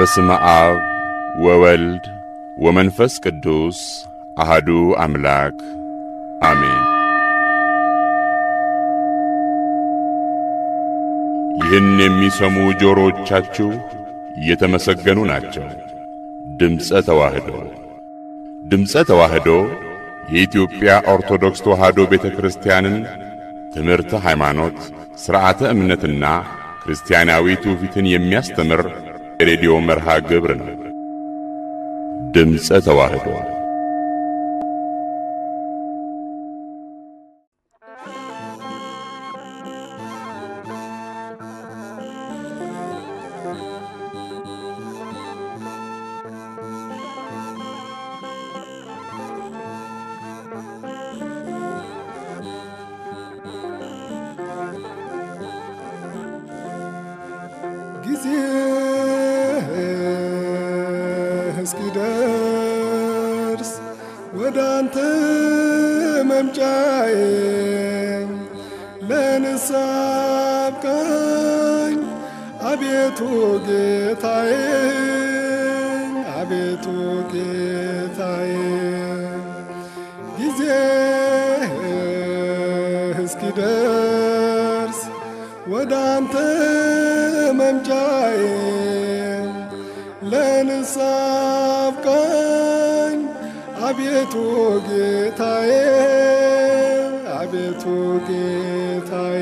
በስመ አብ ወወልድ ወመንፈስ ቅዱስ አሃዱ አምላክ አሜን። ይህን የሚሰሙ ጆሮዎቻችሁ የተመሰገኑ ናቸው። ድምፀ ተዋህዶ ድምፀ ተዋህዶ የኢትዮጵያ ኦርቶዶክስ ተዋህዶ ቤተ ክርስቲያንን ትምህርተ ሃይማኖት፣ ሥርዓተ እምነትና ክርስቲያናዊ ትውፊትን የሚያስተምር የሬዲዮ መርሃ ግብር ነው። ድምፀ ተዋህዶ ጊዜ እስኪደርስ ወደ አንተ መምጫዬ ለንስሐ አብቃኝ አቤቱ ጌታዬ አቤቱ ጌታዬ ጊዜ እስኪደርስ ወደ አንተ መምጫዬ ለንስሐ አብቃኝ አቤቱ ጌታዬ አቤቱ ጌታዬ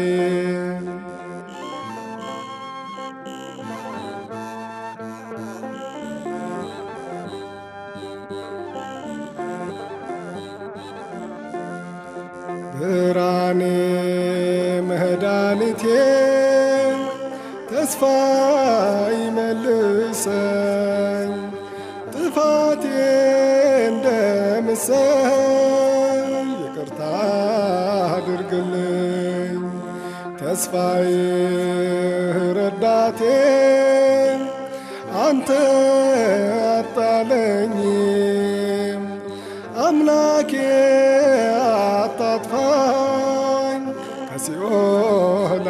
ብርሃኔ መድኃኒቴ ተስፋ ይመልሰኝ ጥፋቴ እንደምሰኝ ይቅርታ አድርግልኝ ተስፋዬ ረዳቴ አንተ አጣለኝም አምላኬ አታጥፋኝ ከሲኦል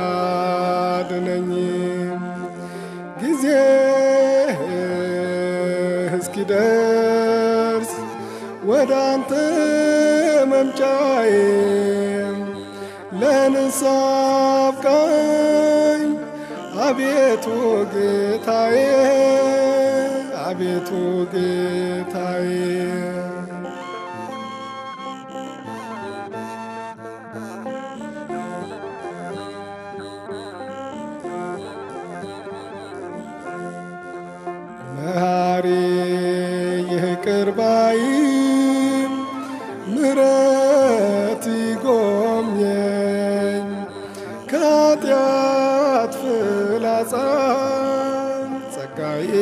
አድነኝም ጊዜ እስኪደርስ ወደ አንተ መምጫዬ ለንስሐ አብቃኝ አቤቱ ጌታዬ አቤቱ ጌታዬ መሐሪ ይቅር ባይም ምሕረት ይጎብኘኝ ከኃጢአት ፍላጻ ጸጋዬ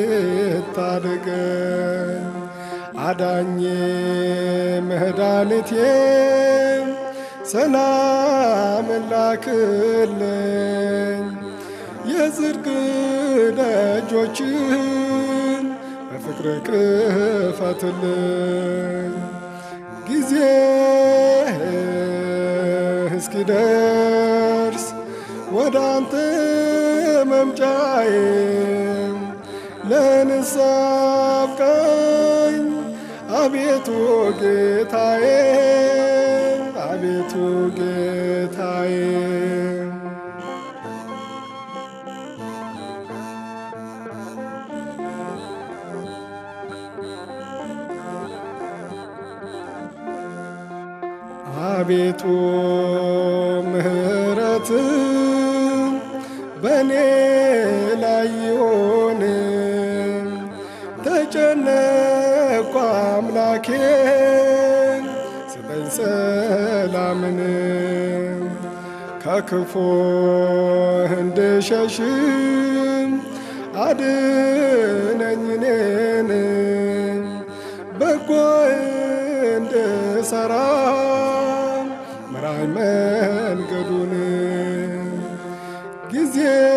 ታደገኝ አዳኜ መድኃኒቴ ሰላም ላክልኝ የጽድቅ ደጆችን በፍቅር ክፈትልኝ ጊዜ እስኪደርስ ወደ አንተ መምጫዬ ለንስሐ አብቃኝ አቤቱ ጌታዬ አቤቱ ጌታዬ አቤቱ ምሕረት በእኔ ላይ ይሆን ተጨነቅኩ አምላኬ ስጠኝ ሰላምን ከክፉ እንድሸሽም አድነኝ እኔን በጎ እንድሰራ ምራኝ መንገዱን ጊዜ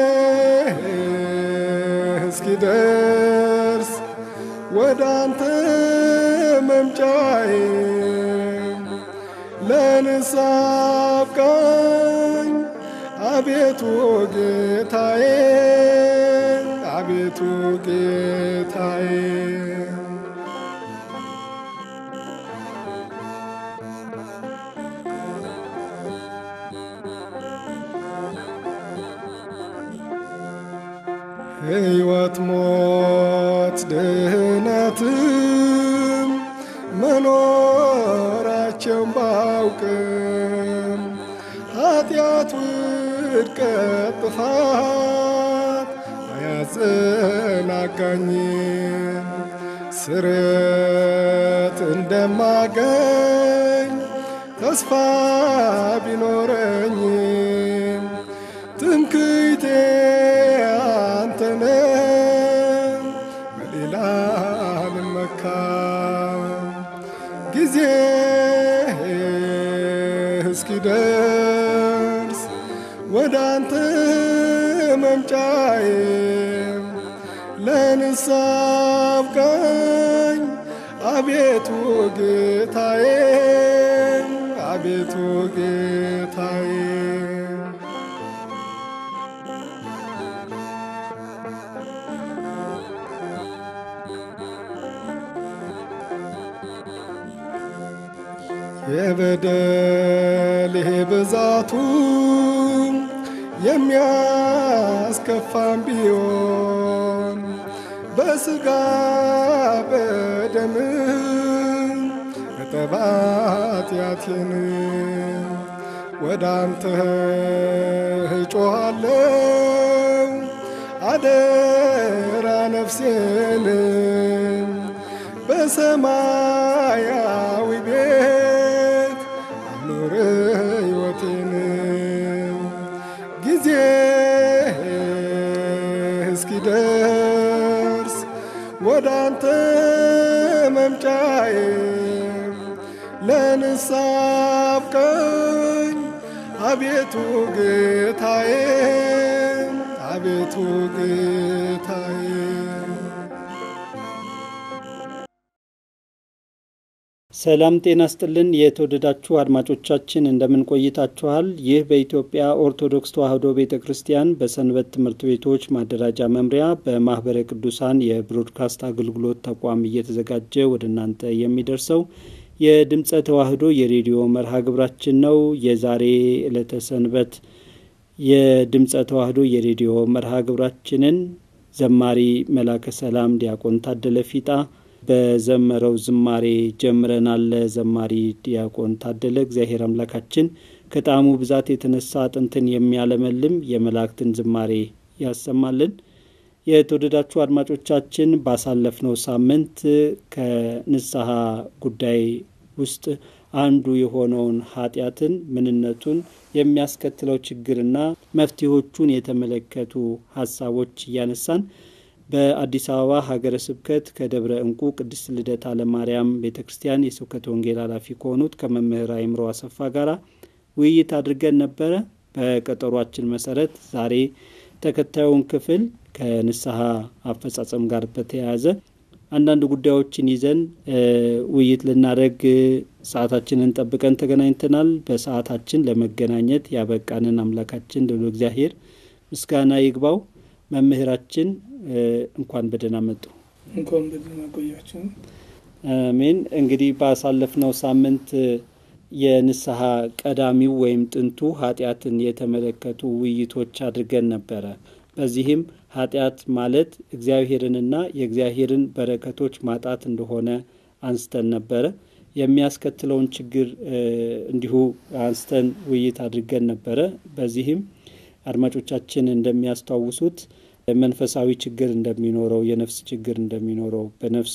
እስኪደርስ ወደ አንተ መምጫዬ ለንስሐ አብቃኝ አቤቱ ጌታዬ አቤቱ ጌታዬ ሕይወት ሞት ድህነትም መኖራቸውን ባውቅም ኃጢአት ውድቀት ጥፋት አያዘናጋኝም ስርት እንደማገኝ ተስፋ ቢኖረኝም ትምክህቴ አንተነ በሌላ ልመካም ጊዜ እስኪደርስ ወደ አንተ መምጫዬ ለንስሐ አብቃኝ አቤቱ ጌታዬ አቤቱ ጌታዬ የበደሌ ብዛቱ የሚያስከፋም ቢሆን በስጋ በደም እጠባት ያቴን ወደ አንተ እጮኻለሁ አደራ ነፍሴን በሰማያዊ ቤት አኑር ሕይወቴን ጊዜ እስኪደርስ ወደ አንተ መምጫዬ ለንስሐ አብቃኝ አቤቱ ጌታዬ አቤቱ ጌታዬ ሰላም ጤና ስጥልን። የተወደዳችሁ አድማጮቻችን እንደምን ቆይታችኋል? ይህ በኢትዮጵያ ኦርቶዶክስ ተዋሕዶ ቤተ ክርስቲያን በሰንበት ትምህርት ቤቶች ማደራጃ መምሪያ በማህበረ ቅዱሳን የብሮድካስት አገልግሎት ተቋም እየተዘጋጀ ወደ እናንተ የሚደርሰው የድምፀ ተዋሕዶ የሬዲዮ መርሃ ግብራችን ነው። የዛሬ ዕለተ ሰንበት የድምፀ ተዋሕዶ የሬዲዮ መርሃ ግብራችንን ዘማሪ መላከ ሰላም ዲያቆን ታደለ ፊጣ በዘመረው ዝማሬ ጀምረናል። ዘማሪ ዲያቆን ታደለ እግዚአብሔር አምላካችን ከጣዕሙ ብዛት የተነሳ አጥንትን የሚያለመልም የመላእክትን ዝማሬ ያሰማልን። የተወደዳችሁ አድማጮቻችን ባሳለፍነው ሳምንት ከንስሐ ጉዳይ ውስጥ አንዱ የሆነውን ኃጢአትን ምንነቱን የሚያስከትለው ችግርና መፍትሄዎቹን የተመለከቱ ሀሳቦች እያነሳን በአዲስ አበባ ሀገረ ስብከት ከደብረ እንቁ ቅድስት ልደታ ለማርያም ቤተ ክርስቲያን የስብከት ወንጌል ኃላፊ ከሆኑት ከመምህር አይምሮ አሰፋ ጋራ ውይይት አድርገን ነበረ። በቀጠሯችን መሰረት ዛሬ ተከታዩን ክፍል ከንስሐ አፈጻጸም ጋር በተያያዘ አንዳንድ ጉዳዮችን ይዘን ውይይት ልናደርግ ሰዓታችንን ጠብቀን ተገናኝተናል። በሰዓታችን ለመገናኘት ያበቃንን አምላካችን ልዑል እግዚአብሔር ምስጋና ይግባው። መምህራችን እንኳን በደህና መጡ። እንኳን በደህና ቆያችሁ። አሜን። እንግዲህ ባሳለፍነው ሳምንት የንስሐ ቀዳሚው ወይም ጥንቱ ኃጢአትን የተመለከቱ ውይይቶች አድርገን ነበረ። በዚህም ኃጢአት ማለት እግዚአብሔርንና የእግዚአብሔርን በረከቶች ማጣት እንደሆነ አንስተን ነበረ። የሚያስከትለውን ችግር እንዲሁ አንስተን ውይይት አድርገን ነበረ። በዚህም አድማጮቻችን እንደሚያስታውሱት መንፈሳዊ ችግር እንደሚኖረው፣ የነፍስ ችግር እንደሚኖረው፣ በነፍስ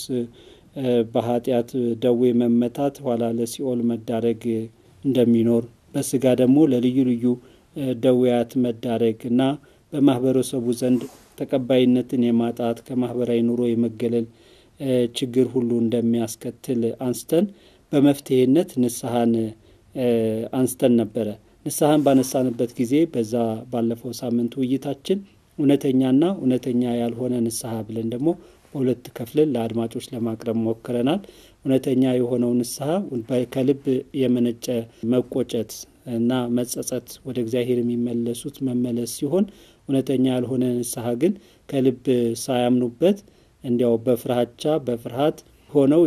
በኃጢአት ደዌ መመታት ኋላ ለሲኦል መዳረግ እንደሚኖር፣ በስጋ ደግሞ ለልዩ ልዩ ደዌያት መዳረግ እና በማህበረሰቡ ዘንድ ተቀባይነትን የማጣት ከማህበራዊ ኑሮ የመገለል ችግር ሁሉ እንደሚያስከትል አንስተን በመፍትሄነት ንስሐን አንስተን ነበረ። ንስሐን ባነሳንበት ጊዜ በዛ ባለፈው ሳምንት ውይይታችን እውነተኛና እውነተኛ ያልሆነ ንስሐ ብለን ደግሞ በሁለት ከፍለን ለአድማጮች ለማቅረብ ሞክረናል። እውነተኛ የሆነው ንስሐ ከልብ የመነጨ መቆጨት እና መጸጸት ወደ እግዚአብሔር የሚመለሱት መመለስ ሲሆን እውነተኛ ያልሆነ ንስሐ ግን ከልብ ሳያምኑበት እንዲያው በፍራቻ በፍርሃት ሆነው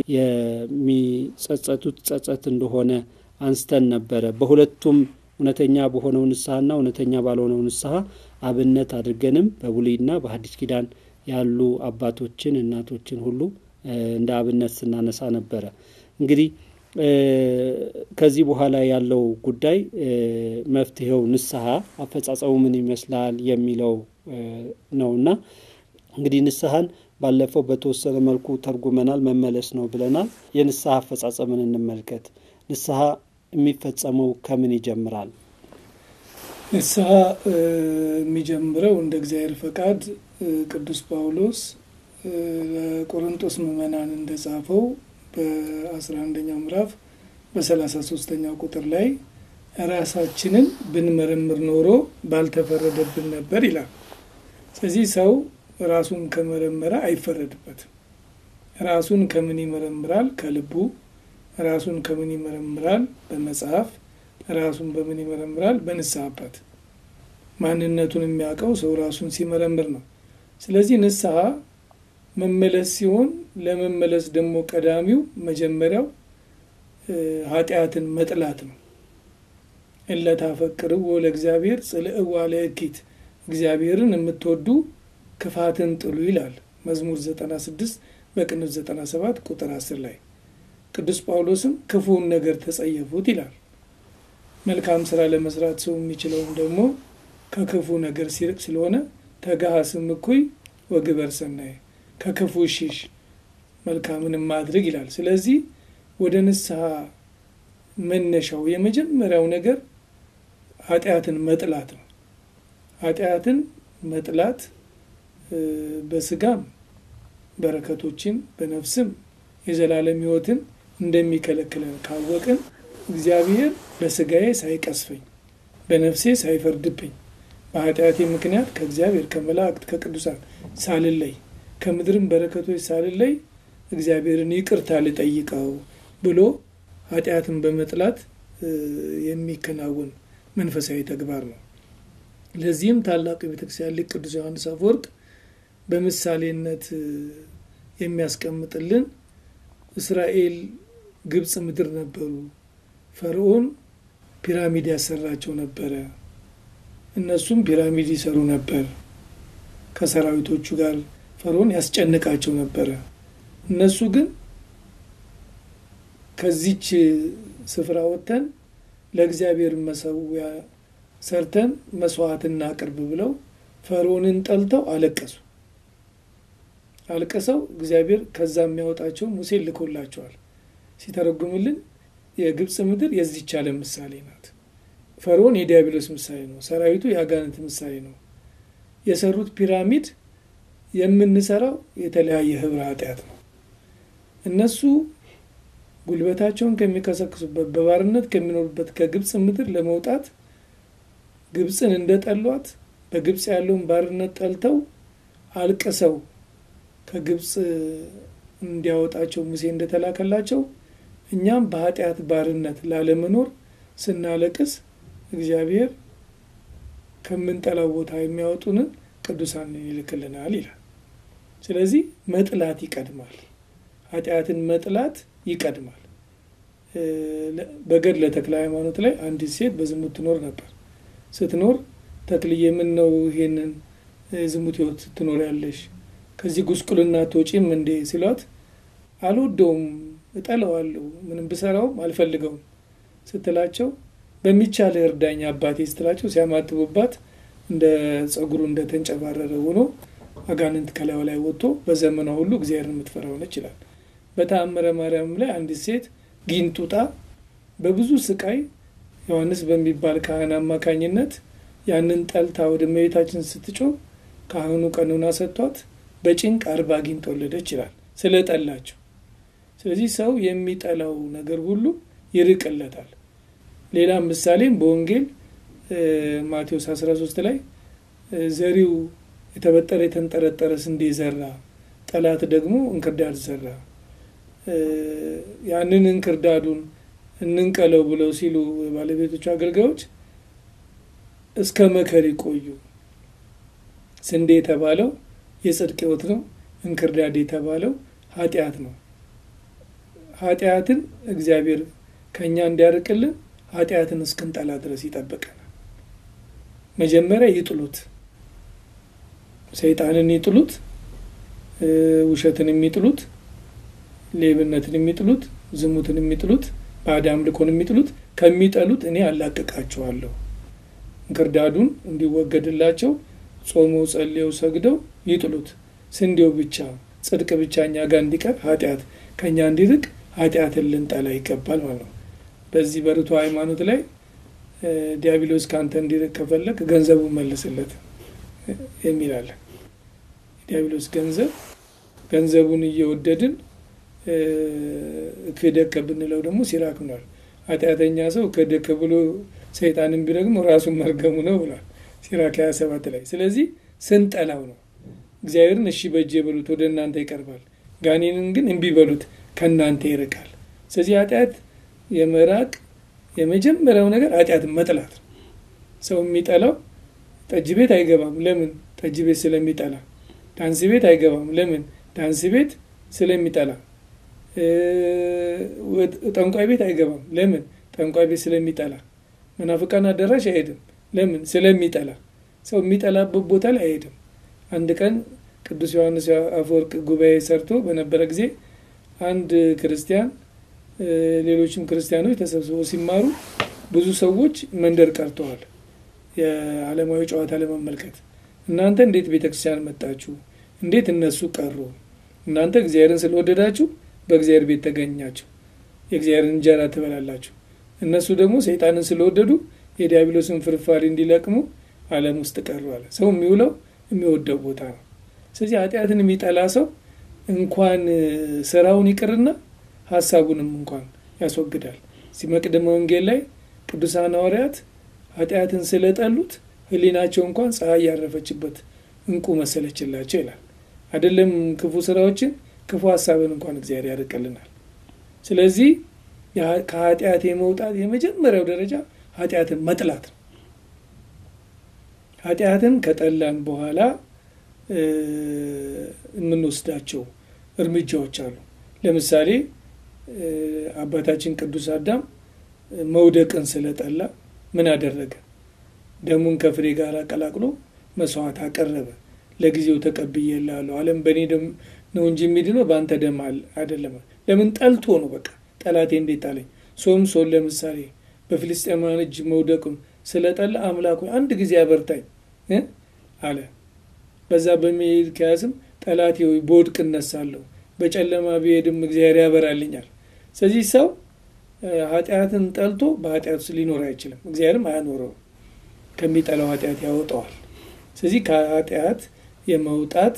የሚጸጸቱት ጸጸት እንደሆነ አንስተን ነበረ። በሁለቱም እውነተኛ በሆነው ንስሐና እውነተኛ ባልሆነው ንስሐ አብነት አድርገንም በብሉይና በሐዲስ ኪዳን ያሉ አባቶችን እናቶችን ሁሉ እንደ አብነት ስናነሳ ነበረ። እንግዲህ ከዚህ በኋላ ያለው ጉዳይ መፍትሄው ንስሐ አፈጻጸሙ ምን ይመስላል የሚለው ነውና እንግዲህ ንስሐን ባለፈው በተወሰነ መልኩ ተርጉመናል። መመለስ ነው ብለናል። የንስሐ አፈጻጸምን እንመልከት። ንስሐ የሚፈጸመው ከምን ይጀምራል? ንስሐ የሚጀምረው እንደ እግዚአብሔር ፈቃድ ቅዱስ ጳውሎስ ለቆሮንቶስ ምዕመናን እንደጻፈው በአስራ አንደኛው ምዕራፍ በሰላሳ ሶስተኛው ቁጥር ላይ ራሳችንን ብንመረምር ኖሮ ባልተፈረደብን ነበር ይላል። ስለዚህ ሰው ራሱን ከመረመረ አይፈረድበትም። ራሱን ከምን ይመረምራል? ከልቡ። ራሱን ከምን ይመረምራል? በመጽሐፍ። ራሱን በምን ይመረምራል? በንስሐ አባት። ማንነቱን የሚያውቀው ሰው ራሱን ሲመረምር ነው። ስለዚህ ንስሐ መመለስ ሲሆን ለመመለስ ደግሞ ቀዳሚው መጀመሪያው ኃጢአትን መጥላት ነው። እለታፈቅርዎ ለእግዚአብሔር ጽልእዋ ለእኪት እግዚአብሔርን የምትወዱ ክፋትን ጥሉ ይላል መዝሙር 96 በቅንፍ 97 ቁጥር 10 ላይ ቅዱስ ጳውሎስም ክፉውን ነገር ተጸየፉት ይላል። መልካም ስራ ለመስራት ሰው የሚችለውም ደግሞ ከክፉ ነገር ሲርቅ ስለሆነ ተጋሃስም እኩይ ወግበር ሰናይ ከክፉ ሽሽ መልካምንም ማድረግ ይላል። ስለዚህ ወደ ንስሐ መነሻው የመጀመሪያው ነገር ኃጢአትን መጥላት ነው። ኃጢአትን መጥላት በስጋም በረከቶችን በነፍስም የዘላለም ሕይወትን እንደሚከለክለን ካወቅን እግዚአብሔር በስጋዬ ሳይቀስፈኝ በነፍሴ ሳይፈርድብኝ በኃጢአቴ ምክንያት ከእግዚአብሔር ከመላእክት ከቅዱሳን ሳልለይ ከምድርም በረከቶች ሳልለይ እግዚአብሔርን ይቅርታ ልጠይቀው ብሎ ኃጢአትን በመጥላት የሚከናወን መንፈሳዊ ተግባር ነው። ለዚህም ታላቁ የቤተክርስቲያን ሊቅ ቅዱስ ዮሐንስ አፈወርቅ በምሳሌነት የሚያስቀምጥልን እስራኤል ግብፅ ምድር ነበሩ። ፈርዖን ፒራሚድ ያሰራቸው ነበረ። እነሱም ፒራሚድ ይሰሩ ነበር። ከሰራዊቶቹ ጋር ፈርዖን ያስጨንቃቸው ነበረ። እነሱ ግን ከዚች ስፍራ ወጥተን ለእግዚአብሔር መሰዊያ ሰርተን መስዋዕት እናቅርብ ብለው ፈርዖንን ጠልተው አለቀሱ። አልቅሰው እግዚአብሔር ከዛ የሚያወጣቸው ሙሴ ልኮላቸዋል። ሲተረጉምልን የግብፅ ምድር የዚች ዓለም ምሳሌ ናት። ፈርዖን የዲያብሎስ ምሳሌ ነው። ሰራዊቱ የአጋንንት ምሳሌ ነው። የሰሩት ፒራሚድ የምንሰራው የተለያየ ህብረ ኃጢአት ነው። እነሱ ጉልበታቸውን ከሚከሰክሱበት በባርነት ከሚኖሩበት ከግብፅ ምድር ለመውጣት ግብፅን እንደጠሏት በግብፅ ያለውን ባርነት ጠልተው አልቅሰው ከግብፅ እንዲያወጣቸው ሙሴ እንደተላከላቸው እኛም በኃጢአት ባርነት ላለመኖር ስናለቅስ እግዚአብሔር ከምንጠላው ቦታ የሚያወጡንን ቅዱሳን ይልክልናል ይላል። ስለዚህ መጥላት ይቀድማል። ኃጢአትን መጥላት ይቀድማል። በገድለ ተክለ ሃይማኖት ላይ አንዲት ሴት በዝሙት ትኖር ነበር። ስትኖር ተክልዬ ምን ነው ይሄንን ዝሙት ህይወት ስትኖር ያለሽ ከዚህ ጉስቁልና ትወጪም እንዴ ሲሏት አልወደውም፣ እጠለዋለሁ፣ ምንም ብሰራውም አልፈልገውም ስትላቸው በሚቻል እርዳኝ አባቴ ስትላቸው ሲያማትቡባት እንደ ጸጉሩ እንደተንጨባረረ ሆኖ አጋንንት ከላዩ ላይ ወጥቶ በዘመኗ ሁሉ እግዚአብሔርን የምትፈራ ሆነች ይላል። በተአምረ ማርያም ላይ አንዲት ሴት ጊንጡጣ በብዙ ስቃይ ዮሐንስ በሚባል ካህን አማካኝነት ያንን ጠልታ ወደ እመቤታችን ስትጮህ ካህኑ ቀኑና ሰጥቷት በጭንቅ አርባ ጊንጥ ወለደች ይላል ስለ ጠላቸው። ስለዚህ ሰው የሚጠላው ነገር ሁሉ ይርቅለታል። ሌላም ምሳሌም በወንጌል ማቴዎስ 13 ላይ ዘሪው የተበጠረ የተንጠረጠረ ስንዴ ዘራ፣ ጠላት ደግሞ እንክርዳድ ዘራ። ያንን እንክርዳዱን እንንቀለው ብለው ሲሉ ባለቤቶቹ አገልጋዮች እስከ መከር ይቆዩ። ስንዴ የተባለው የጽድቅ ሕይወት ነው። እንክርዳድ የተባለው ኃጢአት ነው። ኃጢአትን እግዚአብሔር ከእኛ እንዲያርቅልን ኃጢአትን እስክንጠላ ድረስ ይጠብቀናል። መጀመሪያ ይጥሉት፣ ሰይጣንን ይጥሉት፣ ውሸትን የሚጥሉት፣ ሌብነትን የሚጥሉት፣ ዝሙትን የሚጥሉት፣ ባዕድ አምልኮን የሚጥሉት ከሚጠሉት እኔ አላቅቃቸዋለሁ። እንክርዳዱን እንዲወገድላቸው ጾመው ጸልየው ሰግደው ይጥሉት። ስንዴው ብቻ ጽድቅ ብቻ እኛ ጋር እንዲቀር ኃጢአት ከእኛ እንዲርቅ ኃጢአትን ልንጠላ ይገባል ማለት ነው። በዚህ በርቱ ሃይማኖት ላይ ዲያብሎስ ከአንተ እንዲርቅ ከፈለግ ገንዘቡ መልስለት የሚላለን። ዲያብሎስ ገንዘብ ገንዘቡን እየወደድን ክደከ ብንለው ደግሞ ሲራክ ሆኗል። ኃጢአተኛ ሰው ክደከ ብሎ ሰይጣንን ቢረግሞ ራሱን መርገሙ ነው ብሏል ሲራክ 27 ላይ። ስለዚህ ስንጠላው ነው እግዚአብሔርን እሺ በእጄ በሉት ወደ እናንተ ይቀርባል፣ ጋኔንን ግን እምቢ በሉት ከእናንተ ይርቃል። ስለዚህ ኃጢአት የመራቅ የመጀመሪያው ነገር ኃጢአትን መጥላት ነው። ሰው የሚጠላው ጠጅ ቤት አይገባም። ለምን? ጠጅ ቤት ስለሚጠላ። ዳንስ ቤት አይገባም። ለምን? ዳንስ ቤት ስለሚጠላ። ጠንቋይ ቤት አይገባም። ለምን? ጠንቋይ ቤት ስለሚጠላ። መናፍቃን አዳራሽ አይሄድም። ለምን? ስለሚጠላ። ሰው የሚጠላበት ቦታ ላይ አይሄድም። አንድ ቀን ቅዱስ ዮሐንስ አፈወርቅ ጉባኤ ሰርቶ በነበረ ጊዜ አንድ ክርስቲያን ሌሎችም ክርስቲያኖች ተሰብስበው ሲማሩ ብዙ ሰዎች መንደር ቀርተዋል። የዓለማዊ ጨዋታ ለመመልከት እናንተ እንዴት ቤተ ክርስቲያን መጣችሁ? እንዴት እነሱ ቀሩ? እናንተ እግዚአብሔርን ስለወደዳችሁ በእግዚአብሔር ቤት ተገኛችሁ፣ የእግዚአብሔርን እንጀራ ትበላላችሁ። እነሱ ደግሞ ሰይጣንን ስለወደዱ የዲያብሎስን ፍርፋሪ እንዲለቅሙ ዓለም ውስጥ ቀሩ አለ። ሰው የሚውለው የሚወደው ቦታ ነው። ስለዚህ ኃጢአትን የሚጠላ ሰው እንኳን ስራውን ይቅርና ሀሳቡንም እንኳን ያስወግዳል። እዚህ መቅደመ ወንጌል ላይ ቅዱሳን ሐዋርያት ኃጢአትን ስለጠሉት ሕሊናቸው እንኳን ፀሐይ ያረፈችበት እንቁ መሰለችላቸው ይላል። አይደለም ክፉ ስራዎችን ክፉ ሀሳብን እንኳን እግዚአብሔር ያርቅልናል። ስለዚህ ከኃጢአት የመውጣት የመጀመሪያው ደረጃ ኃጢአትን መጥላት ነው። ኃጢአትን ከጠላን በኋላ የምንወስዳቸው እርምጃዎች አሉ። ለምሳሌ አባታችን ቅዱስ አዳም መውደቅን ስለጠላ ምን አደረገ? ደሙን ከፍሬ ጋር ቀላቅሎ መስዋዕት አቀረበ። ለጊዜው ተቀብዬልሃለሁ፣ ዓለም በእኔ ደም ነው እንጂ የሚድነው በአንተ ደም አይደለም። ለምን ጠልቶ ነው። በቃ ጠላቴ እንዴት ጣለኝ። ሶምሶን ለምሳሌ በፊልስጤማውያን እጅ መውደቁን ስለጠላ አምላኩ አንድ ጊዜ አበርታኝ አለ። በዛ በሚሄድ ከያዝም ጠላቴ ሆይ በወድቅ እነሳለሁ፣ በጨለማ ብሄድም እግዚአብሔር ያበራልኛል። ስለዚህ ሰው ኃጢአትን ጠልቶ በኃጢአት ውስጥ ሊኖር አይችልም። እግዚአብሔርም አያኖረውም፣ ከሚጠላው ኃጢአት ያወጣዋል። ስለዚህ ከኃጢአት የመውጣት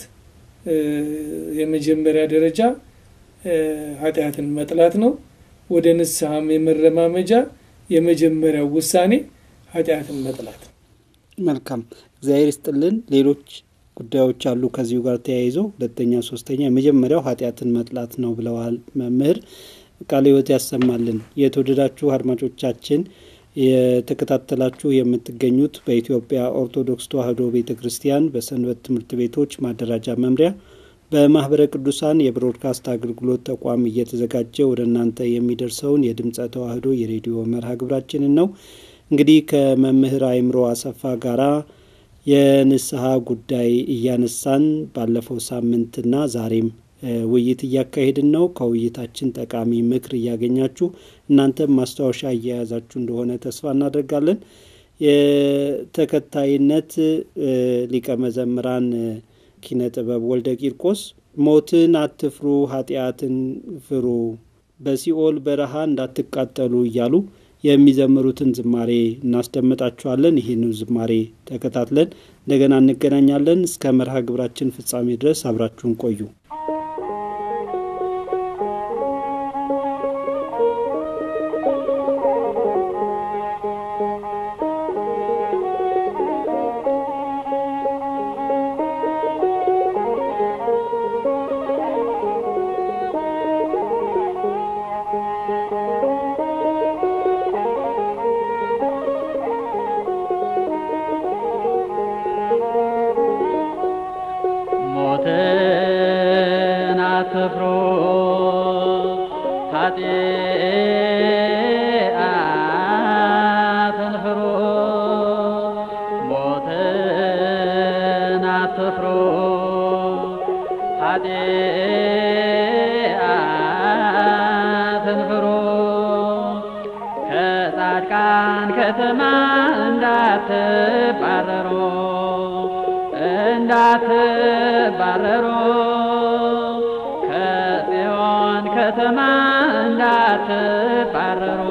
የመጀመሪያ ደረጃ ኃጢአትን መጥላት ነው። ወደ ንስሐም የመረማመጃ የመጀመሪያው ውሳኔ ኃጢአትን መጥላት ነው። መልካም እግዚአብሔር ይስጥልን። ሌሎች ጉዳዮች አሉ ከዚሁ ጋር ተያይዞ ሁለተኛ፣ ሶስተኛ የመጀመሪያው ኃጢአትን መጥላት ነው ብለዋል መምህር። ቃለ ሕይወት ያሰማልን። የተወደዳችሁ አድማጮቻችን የተከታተላችሁ የምትገኙት በኢትዮጵያ ኦርቶዶክስ ተዋሕዶ ቤተ ክርስቲያን በሰንበት ትምህርት ቤቶች ማደራጃ መምሪያ በማህበረ ቅዱሳን የብሮድካስት አገልግሎት ተቋም እየተዘጋጀ ወደ እናንተ የሚደርሰውን የድምፀ ተዋሕዶ የሬዲዮ መርሃ ግብራችንን ነው። እንግዲህ ከመምህር አእምሮ አሰፋ ጋራ የንስሐ ጉዳይ እያነሳን ባለፈው ሳምንትና ዛሬም ውይይት እያካሄድን ነው። ከውይይታችን ጠቃሚ ምክር እያገኛችሁ እናንተም ማስታወሻ እየያዛችሁ እንደሆነ ተስፋ እናደርጋለን። የተከታይነት ሊቀ መዘምራን ኪነ ጥበብ ወልደ ቂርቆስ ሞትን አትፍሩ፣ ኃጢአትን ፍሩ፣ በሲኦል በረሃ እንዳትቃጠሉ እያሉ የሚዘምሩትን ዝማሬ እናስደምጣችኋለን። ይህን ዝማሬ ተከታትለን እንደገና እንገናኛለን። እስከ መርሃ ግብራችን ፍጻሜ ድረስ አብራችሁን ቆዩ። አትፍሩ ኃጢአትን ፍሩ ሞትን አትፍሩ ኃጢአትን ፍሩ ከጻድቃን ከተማ እንዳትባረሩ እንዳትባረሩ ከጽዮን ከተማ እንዳትባረሩ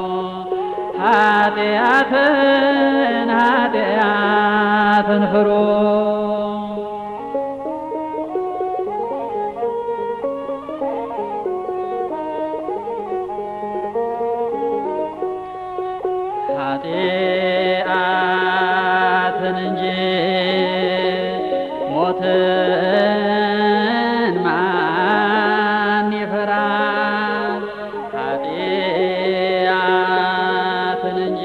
ኃጢአትን ኃጢአትን ፍሩ ኃጢአትን እንጂ ሞትን ማን ይፈራል? ኃጢአትን እንጂ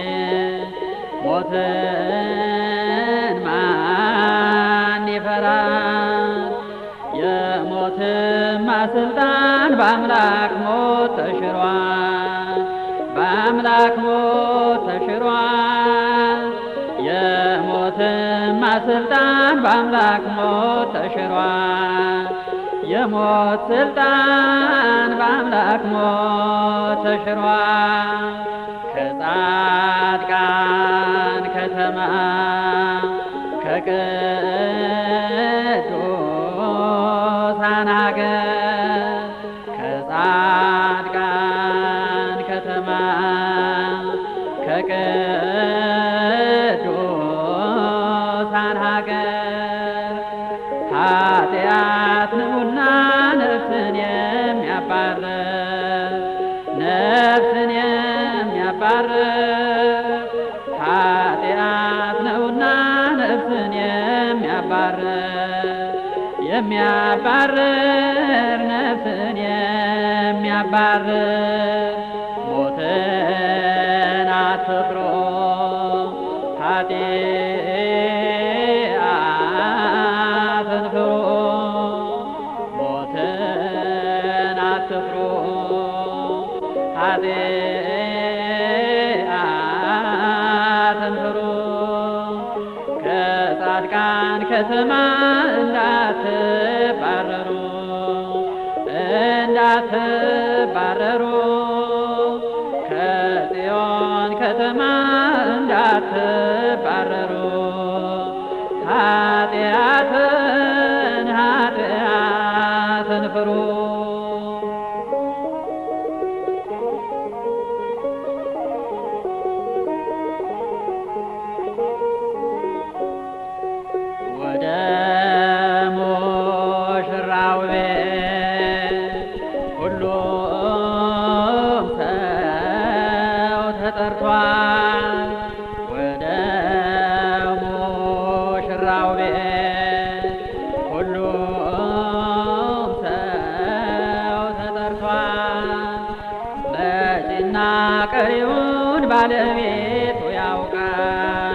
ሞትን ማን ይፈራል? የሞትማ ስልጣን በአምላክ ሞት ተሽሯል። በአምላክ ሞት ተሽሯል። የሞትማ ስልጣን በአምላክ ሞት ተሽሯል። የሞት ስልጣን በአምላክ ሞት ተሽሯል። ከጻድቃን ከተማ ከቅዱሳን ሀገር ከጻድቃን ከተማ ከቅዱሳን ሀገር ኃጢአት ነውና ነፍስን የሚያባርር ነፍስን የሚያባርር ኃጢአት ነውና ነፍስን የሚያባርር የሚያባርር ነፍስን የሚያባርር ሞትን አትፍሩ ኃጢአትን ፍሩ ሞትን አትፍሩ ኃጢአትን ፍሩ ከጻድቃን ከተማ እንዳትባረሩ እንዳትባረሩ ከጽዮን ከተማ እንዳትባረሩ ኃጢአትን ኃጢአትን ፍሩ ወደ ሙሽራው ቤት ሁሉም ሰው ተጠርቷል። ወደ ሙሽራው ቤት ሁሉም ሰው ተጠርቷል። መጪና ቀሪውን ባለቤቱ ያውቃል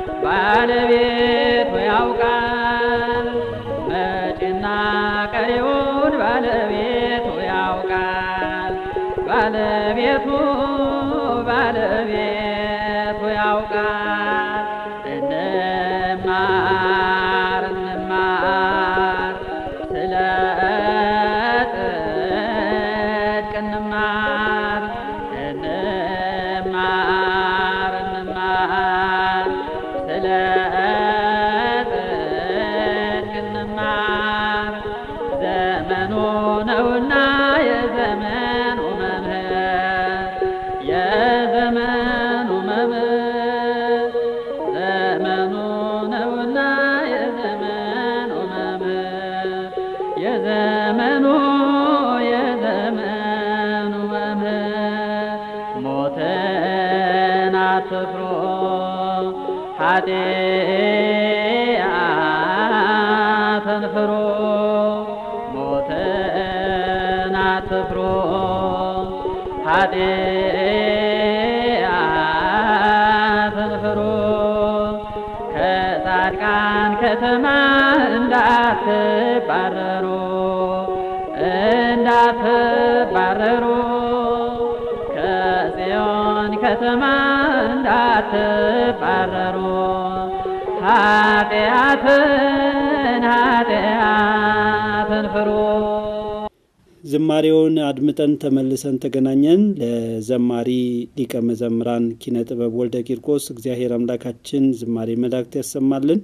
ባለቤቱ ያውቃል መጪና ቀሪውን ባለቤቱ ያውቃል ባለቤቱ ባለቤቱ ያውቃል እንማር እንማር ስለ ጽድቅ እንማር እንማር እንማር ስለ ጽድቅ እንማር ዘመኑ ነውና የዘመኑ መምህር የዘመኑ መምህር ዘመኑ ነውና የዘመኑ መምህር የዘመኑ የዘመኑ መምህር ሞትን አትፍሩ ኃጢአትን ፍሩ ሞትን አትፍሩ ኃጢአትን ፍሩ ከጻድቃን ከተማ እንዳትባረሩ ከተማ እንዳትባረሩ ኃጢአትን ኃጢአትን ፍሩ። ዝማሬውን አድምጠን ተመልሰን ተገናኘን። ለዘማሪ ሊቀ መዘምራን ኪነ ጥበብ ወልደ ቂርቆስ እግዚአብሔር አምላካችን ዝማሬ መላእክት ያሰማልን።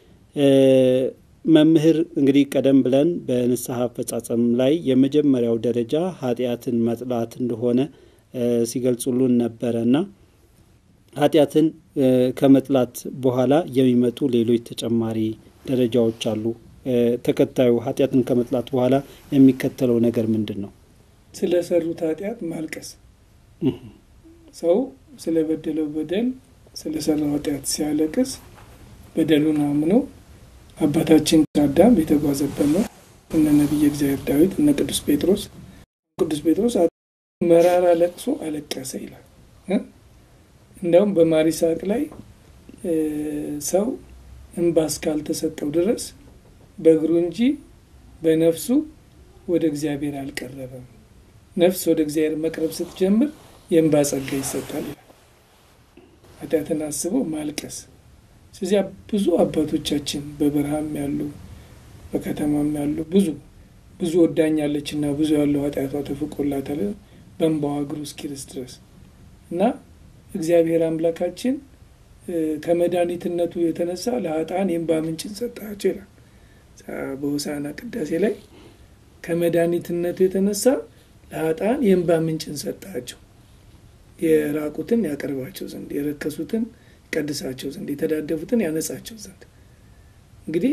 መምህር እንግዲህ ቀደም ብለን በንስሐ አፈጻጸም ላይ የመጀመሪያው ደረጃ ኃጢአትን መጥላት እንደሆነ ሲገልጹልን ነበረ እና ኃጢአትን ከመጥላት በኋላ የሚመጡ ሌሎች ተጨማሪ ደረጃዎች አሉ። ተከታዩ ኃጢአትን ከመጥላት በኋላ የሚከተለው ነገር ምንድን ነው? ስለ ሰሩት ኃጢአት ማልቀስ። ሰው ስለ በደለው በደል ስለ ሰራው ኃጢአት ሲያለቅስ በደሉን አምኖ አባታችን አዳም የተጓዘበት ነው። እነ ነቢየ እግዚአብሔር ዳዊት እነ ቅዱስ ጴጥሮስ ቅዱስ ጴጥሮስ መራራ ለቅሶ አለቀሰ ይላል። እንዲያውም በማር ይስሐቅ ላይ ሰው እንባ እስካልተሰጠው ድረስ በእግሩ እንጂ በነፍሱ ወደ እግዚአብሔር አልቀረበም። ነፍስ ወደ እግዚአብሔር መቅረብ ስትጀምር የእንባ ጸጋ ይሰጣል ይላል። ኃጢአትን አስበው ማልቀስ። ስለዚያ ብዙ አባቶቻችን በበረሃም ያሉ በከተማም ያሉ ብዙ ብዙ ወዳኛለች እና ብዙ ያለው ኃጢአቷ ተፍቆላታል በእንባዋ እግሩ እስኪርስ ድረስ እና እግዚአብሔር አምላካችን ከመድኃኒትነቱ የተነሳ ለሀጣን የእንባ ምንጭን ሰጣቸው ይላል በሆሳዕና ቅዳሴ ላይ ከመድኃኒትነቱ የተነሳ ለሀጣን የእንባ ምንጭን ሰጣቸው የራቁትን ያቀርባቸው ዘንድ የረከሱትን ይቀድሳቸው ዘንድ የተዳደፉትን ያነጻቸው ዘንድ እንግዲህ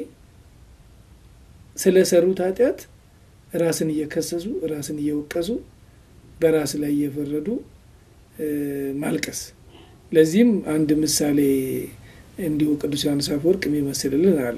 ስለ ሰሩት ኃጢአት ራስን እየከሰሱ ራስን እየወቀሱ በራስ ላይ እየፈረዱ ማልቀስ ለዚህም አንድ ምሳሌ እንዲሁ ቅዱስ ዮሐንስ አፈወርቅ የሚመስልልን አለ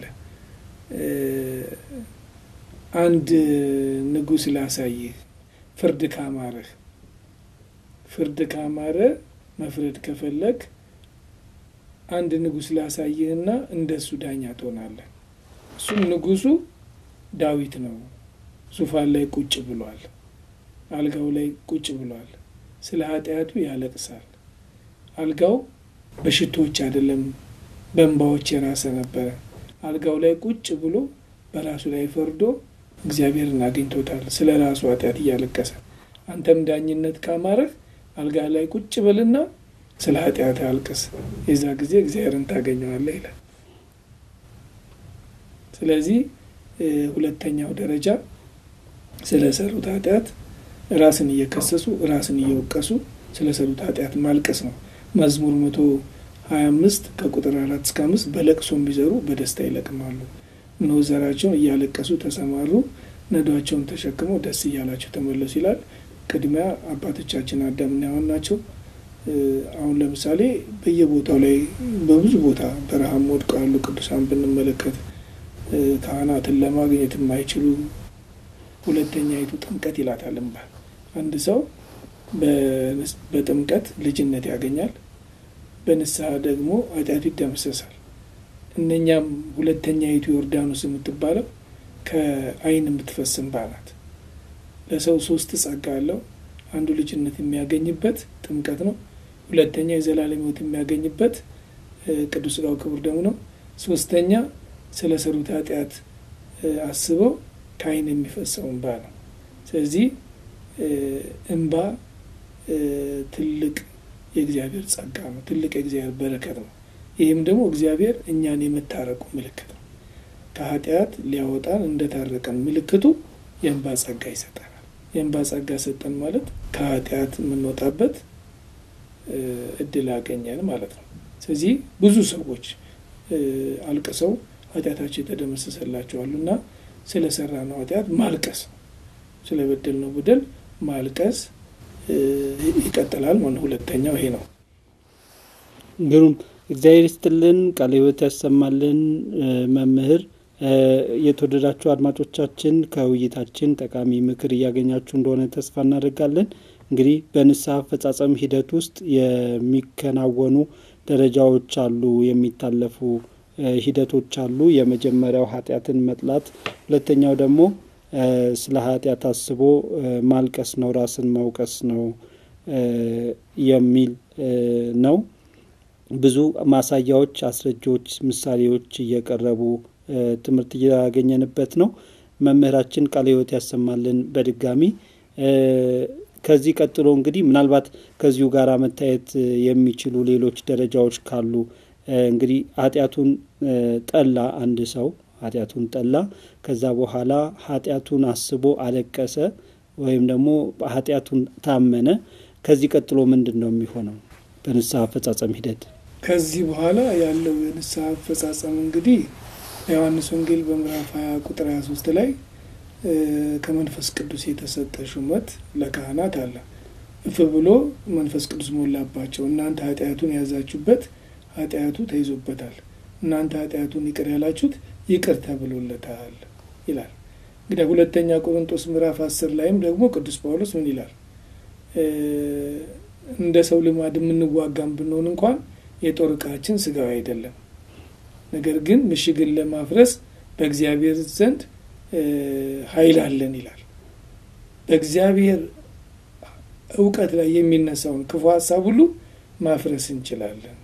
አንድ ንጉሥ ላሳይህ ፍርድ ካማረህ ፍርድ ካማረ መፍረድ ከፈለግ አንድ ንጉሥ ላሳይህና እንደሱ ዳኛ ትሆናለህ እሱም ንጉሱ ዳዊት ነው ዙፋን ላይ ቁጭ ብሏል አልጋው ላይ ቁጭ ብሏል ስለ ኃጢአቱ ያለቅሳል አልጋው በሽቶዎች አይደለም በእንባዎች የራሰ ነበረ አልጋው ላይ ቁጭ ብሎ በራሱ ላይ ፈርዶ እግዚአብሔርን አግኝቶታል ስለ ራሱ ኃጢአት እያለቀሰ አንተም ዳኝነት ካማረህ አልጋ ላይ ቁጭ በልና ስለ ኃጢአት አልቅስ የዛ ጊዜ እግዚአብሔርን ታገኘዋለህ ይላል ስለዚህ ሁለተኛው ደረጃ ስለ ሰሩት ኃጢአት ራስን እየከሰሱ ራስን እየወቀሱ ስለ ሰሩት ኃጢአት ማልቀስ ነው መዝሙር መቶ ሀያ አምስት ከቁጥር አራት እስከ አምስት በለቅሶም ቢዘሩ በደስታ ይለቅማሉ እነሆ ዘራቸውን እያለቀሱ ተሰማሩ ነዷቸውን ተሸክመው ደስ እያላቸው ተመለሱ ይላል ቅድሚያ አባቶቻችን አዳምና ሔዋን ናቸው አሁን ለምሳሌ በየቦታው ላይ በብዙ ቦታ በረሃም ወድቀው ያሉ ቅዱሳን ብንመለከት ካህናትን ለማግኘት የማይችሉ ሁለተኛይቱ ጥምቀት ይላታል እምባል አንድ ሰው በጥምቀት ልጅነት ያገኛል በንስሐ ደግሞ ኃጢአቱ ይደመሰሳል እነኛም ሁለተኛይቱ ዮርዳኖስ የምትባለው ከአይን የምትፈስ እንባ ናት ለሰው ሶስት ጸጋ አለው አንዱ ልጅነት የሚያገኝበት ጥምቀት ነው ሁለተኛ የዘላለም ህይወት የሚያገኝበት ቅዱስ ሥጋው ክቡር ደሙ ነው ሶስተኛ ስለ ሰሩት ኃጢአት አስበው ከአይን የሚፈሰው እንባ ነው ስለዚህ እንባ ትልቅ የእግዚአብሔር ጸጋ ነው ትልቅ የእግዚአብሔር በረከት ነው ይህም ደግሞ እግዚአብሔር እኛን የመታረቁ ምልክት ነው ከኃጢአት ሊያወጣን እንደታረቀን ምልክቱ የእንባ ጸጋ ይሰጠናል የእንባ ጸጋ ሰጠን ማለት ከኃጢአት የምንወጣበት እድል አገኘን ማለት ነው ስለዚህ ብዙ ሰዎች አልቅሰው ኃጢአታቸው የተደመሰሰላቸዋሉ እና ስለ ሰራ ነው ኃጢአት ማልቀስ ስለ በደል ነው በደል ማልቀስ ይቀጥላል ማለት ሁለተኛው ይሄ ነው ግሩም እግዚአብሔር ይስጥልን ቃለ ህይወት ያሰማልን መምህር የተወደዳችሁ አድማጮቻችን ከውይይታችን ጠቃሚ ምክር እያገኛችሁ እንደሆነ ተስፋ እናደርጋለን እንግዲህ በንስሐ አፈጻጸም ሂደት ውስጥ የሚከናወኑ ደረጃዎች አሉ የሚታለፉ ሂደቶች አሉ የመጀመሪያው ኃጢአትን መጥላት ሁለተኛው ደግሞ ስለ ኃጢአት አስቦ ማልቀስ ነው ራስን መውቀስ ነው የሚል ነው። ብዙ ማሳያዎች፣ አስረጃዎች፣ ምሳሌዎች እየቀረቡ ትምህርት እያገኘንበት ነው። መምህራችን ቃለ ሕይወት ያሰማልን። በድጋሚ ከዚህ ቀጥሎ እንግዲህ ምናልባት ከዚሁ ጋር መታየት የሚችሉ ሌሎች ደረጃዎች ካሉ እንግዲህ ኃጢአቱን ጠላ አንድ ሰው ኃጢአቱን ጠላ። ከዛ በኋላ ኃጢአቱን አስቦ አለቀሰ ወይም ደግሞ ኃጢአቱን ታመነ። ከዚህ ቀጥሎ ምንድን ነው የሚሆነው በንስሐ አፈጻጸም ሂደት? ከዚህ በኋላ ያለው የንስሐ አፈጻጸም እንግዲህ ዮሐንስ ወንጌል በምዕራፍ 20 ቁጥር 23 ላይ ከመንፈስ ቅዱስ የተሰጠ ሹመት ለካህናት አለ። እፍ ብሎ መንፈስ ቅዱስ ሞላባቸው። እናንተ ኃጢአቱን የያዛችሁበት ኃጢአቱ ተይዞበታል፣ እናንተ ኃጢአቱን ይቅር ያላችሁት ይቅር ተብሎለታል ይላል። እንግዲህ ሁለተኛ ቆሮንቶስ ምዕራፍ አስር ላይም ደግሞ ቅዱስ ጳውሎስ ምን ይላል? እንደ ሰው ልማድ የምንዋጋም ብንሆን እንኳን የጦር ዕቃችን ስጋዊ አይደለም፣ ነገር ግን ምሽግን ለማፍረስ በእግዚአብሔር ዘንድ ኃይል አለን ይላል። በእግዚአብሔር እውቀት ላይ የሚነሳውን ክፉ ሀሳብ ሁሉ ማፍረስ እንችላለን፣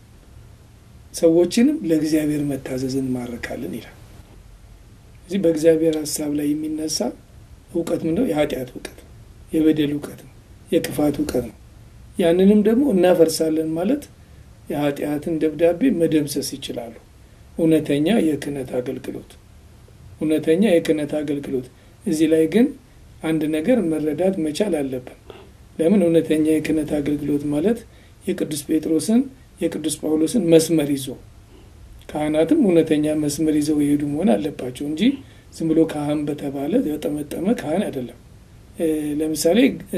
ሰዎችንም ለእግዚአብሔር መታዘዝን ማረካለን ይላል። እዚህ በእግዚአብሔር ሀሳብ ላይ የሚነሳ እውቀት ምንድነው? የኃጢአት እውቀት ነው፣ የበደል እውቀት ነው፣ የክፋት እውቀት ነው። ያንንም ደግሞ እናፈርሳለን ማለት የኃጢአትን ደብዳቤ መደምሰስ ይችላሉ። እውነተኛ የክህነት አገልግሎት እውነተኛ የክህነት አገልግሎት። እዚህ ላይ ግን አንድ ነገር መረዳት መቻል አለብን። ለምን እውነተኛ የክህነት አገልግሎት ማለት የቅዱስ ጴጥሮስን የቅዱስ ጳውሎስን መስመር ይዞ ካህናትም እውነተኛ መስመር ይዘው የሄዱ መሆን አለባቸው እንጂ ዝም ብሎ ካህን በተባለ የጠመጠመ ካህን አይደለም። ለምሳሌ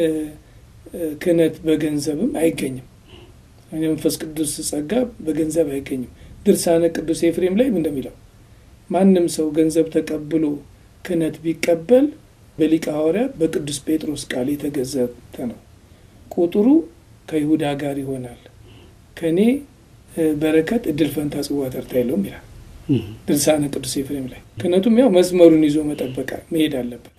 ክህነት በገንዘብም አይገኝም። የመንፈስ ቅዱስ ጸጋ በገንዘብ አይገኝም። ድርሳነ ቅዱስ ኤፍሬም ላይ እንደሚለው ማንም ሰው ገንዘብ ተቀብሎ ክህነት ቢቀበል በሊቀ ሐዋርያት በቅዱስ ጴጥሮስ ቃል የተገዘተ ነው። ቁጥሩ ከይሁዳ ጋር ይሆናል። ከእኔ በረከት እድል ፈንታ ጽዋ ተርታ የለውም ይላል ድርሳነ ቅዱስ ኤፍሬም ላይ። ክህነቱም ያው መስመሩን ይዞ መጠበቅ መሄድ አለበት።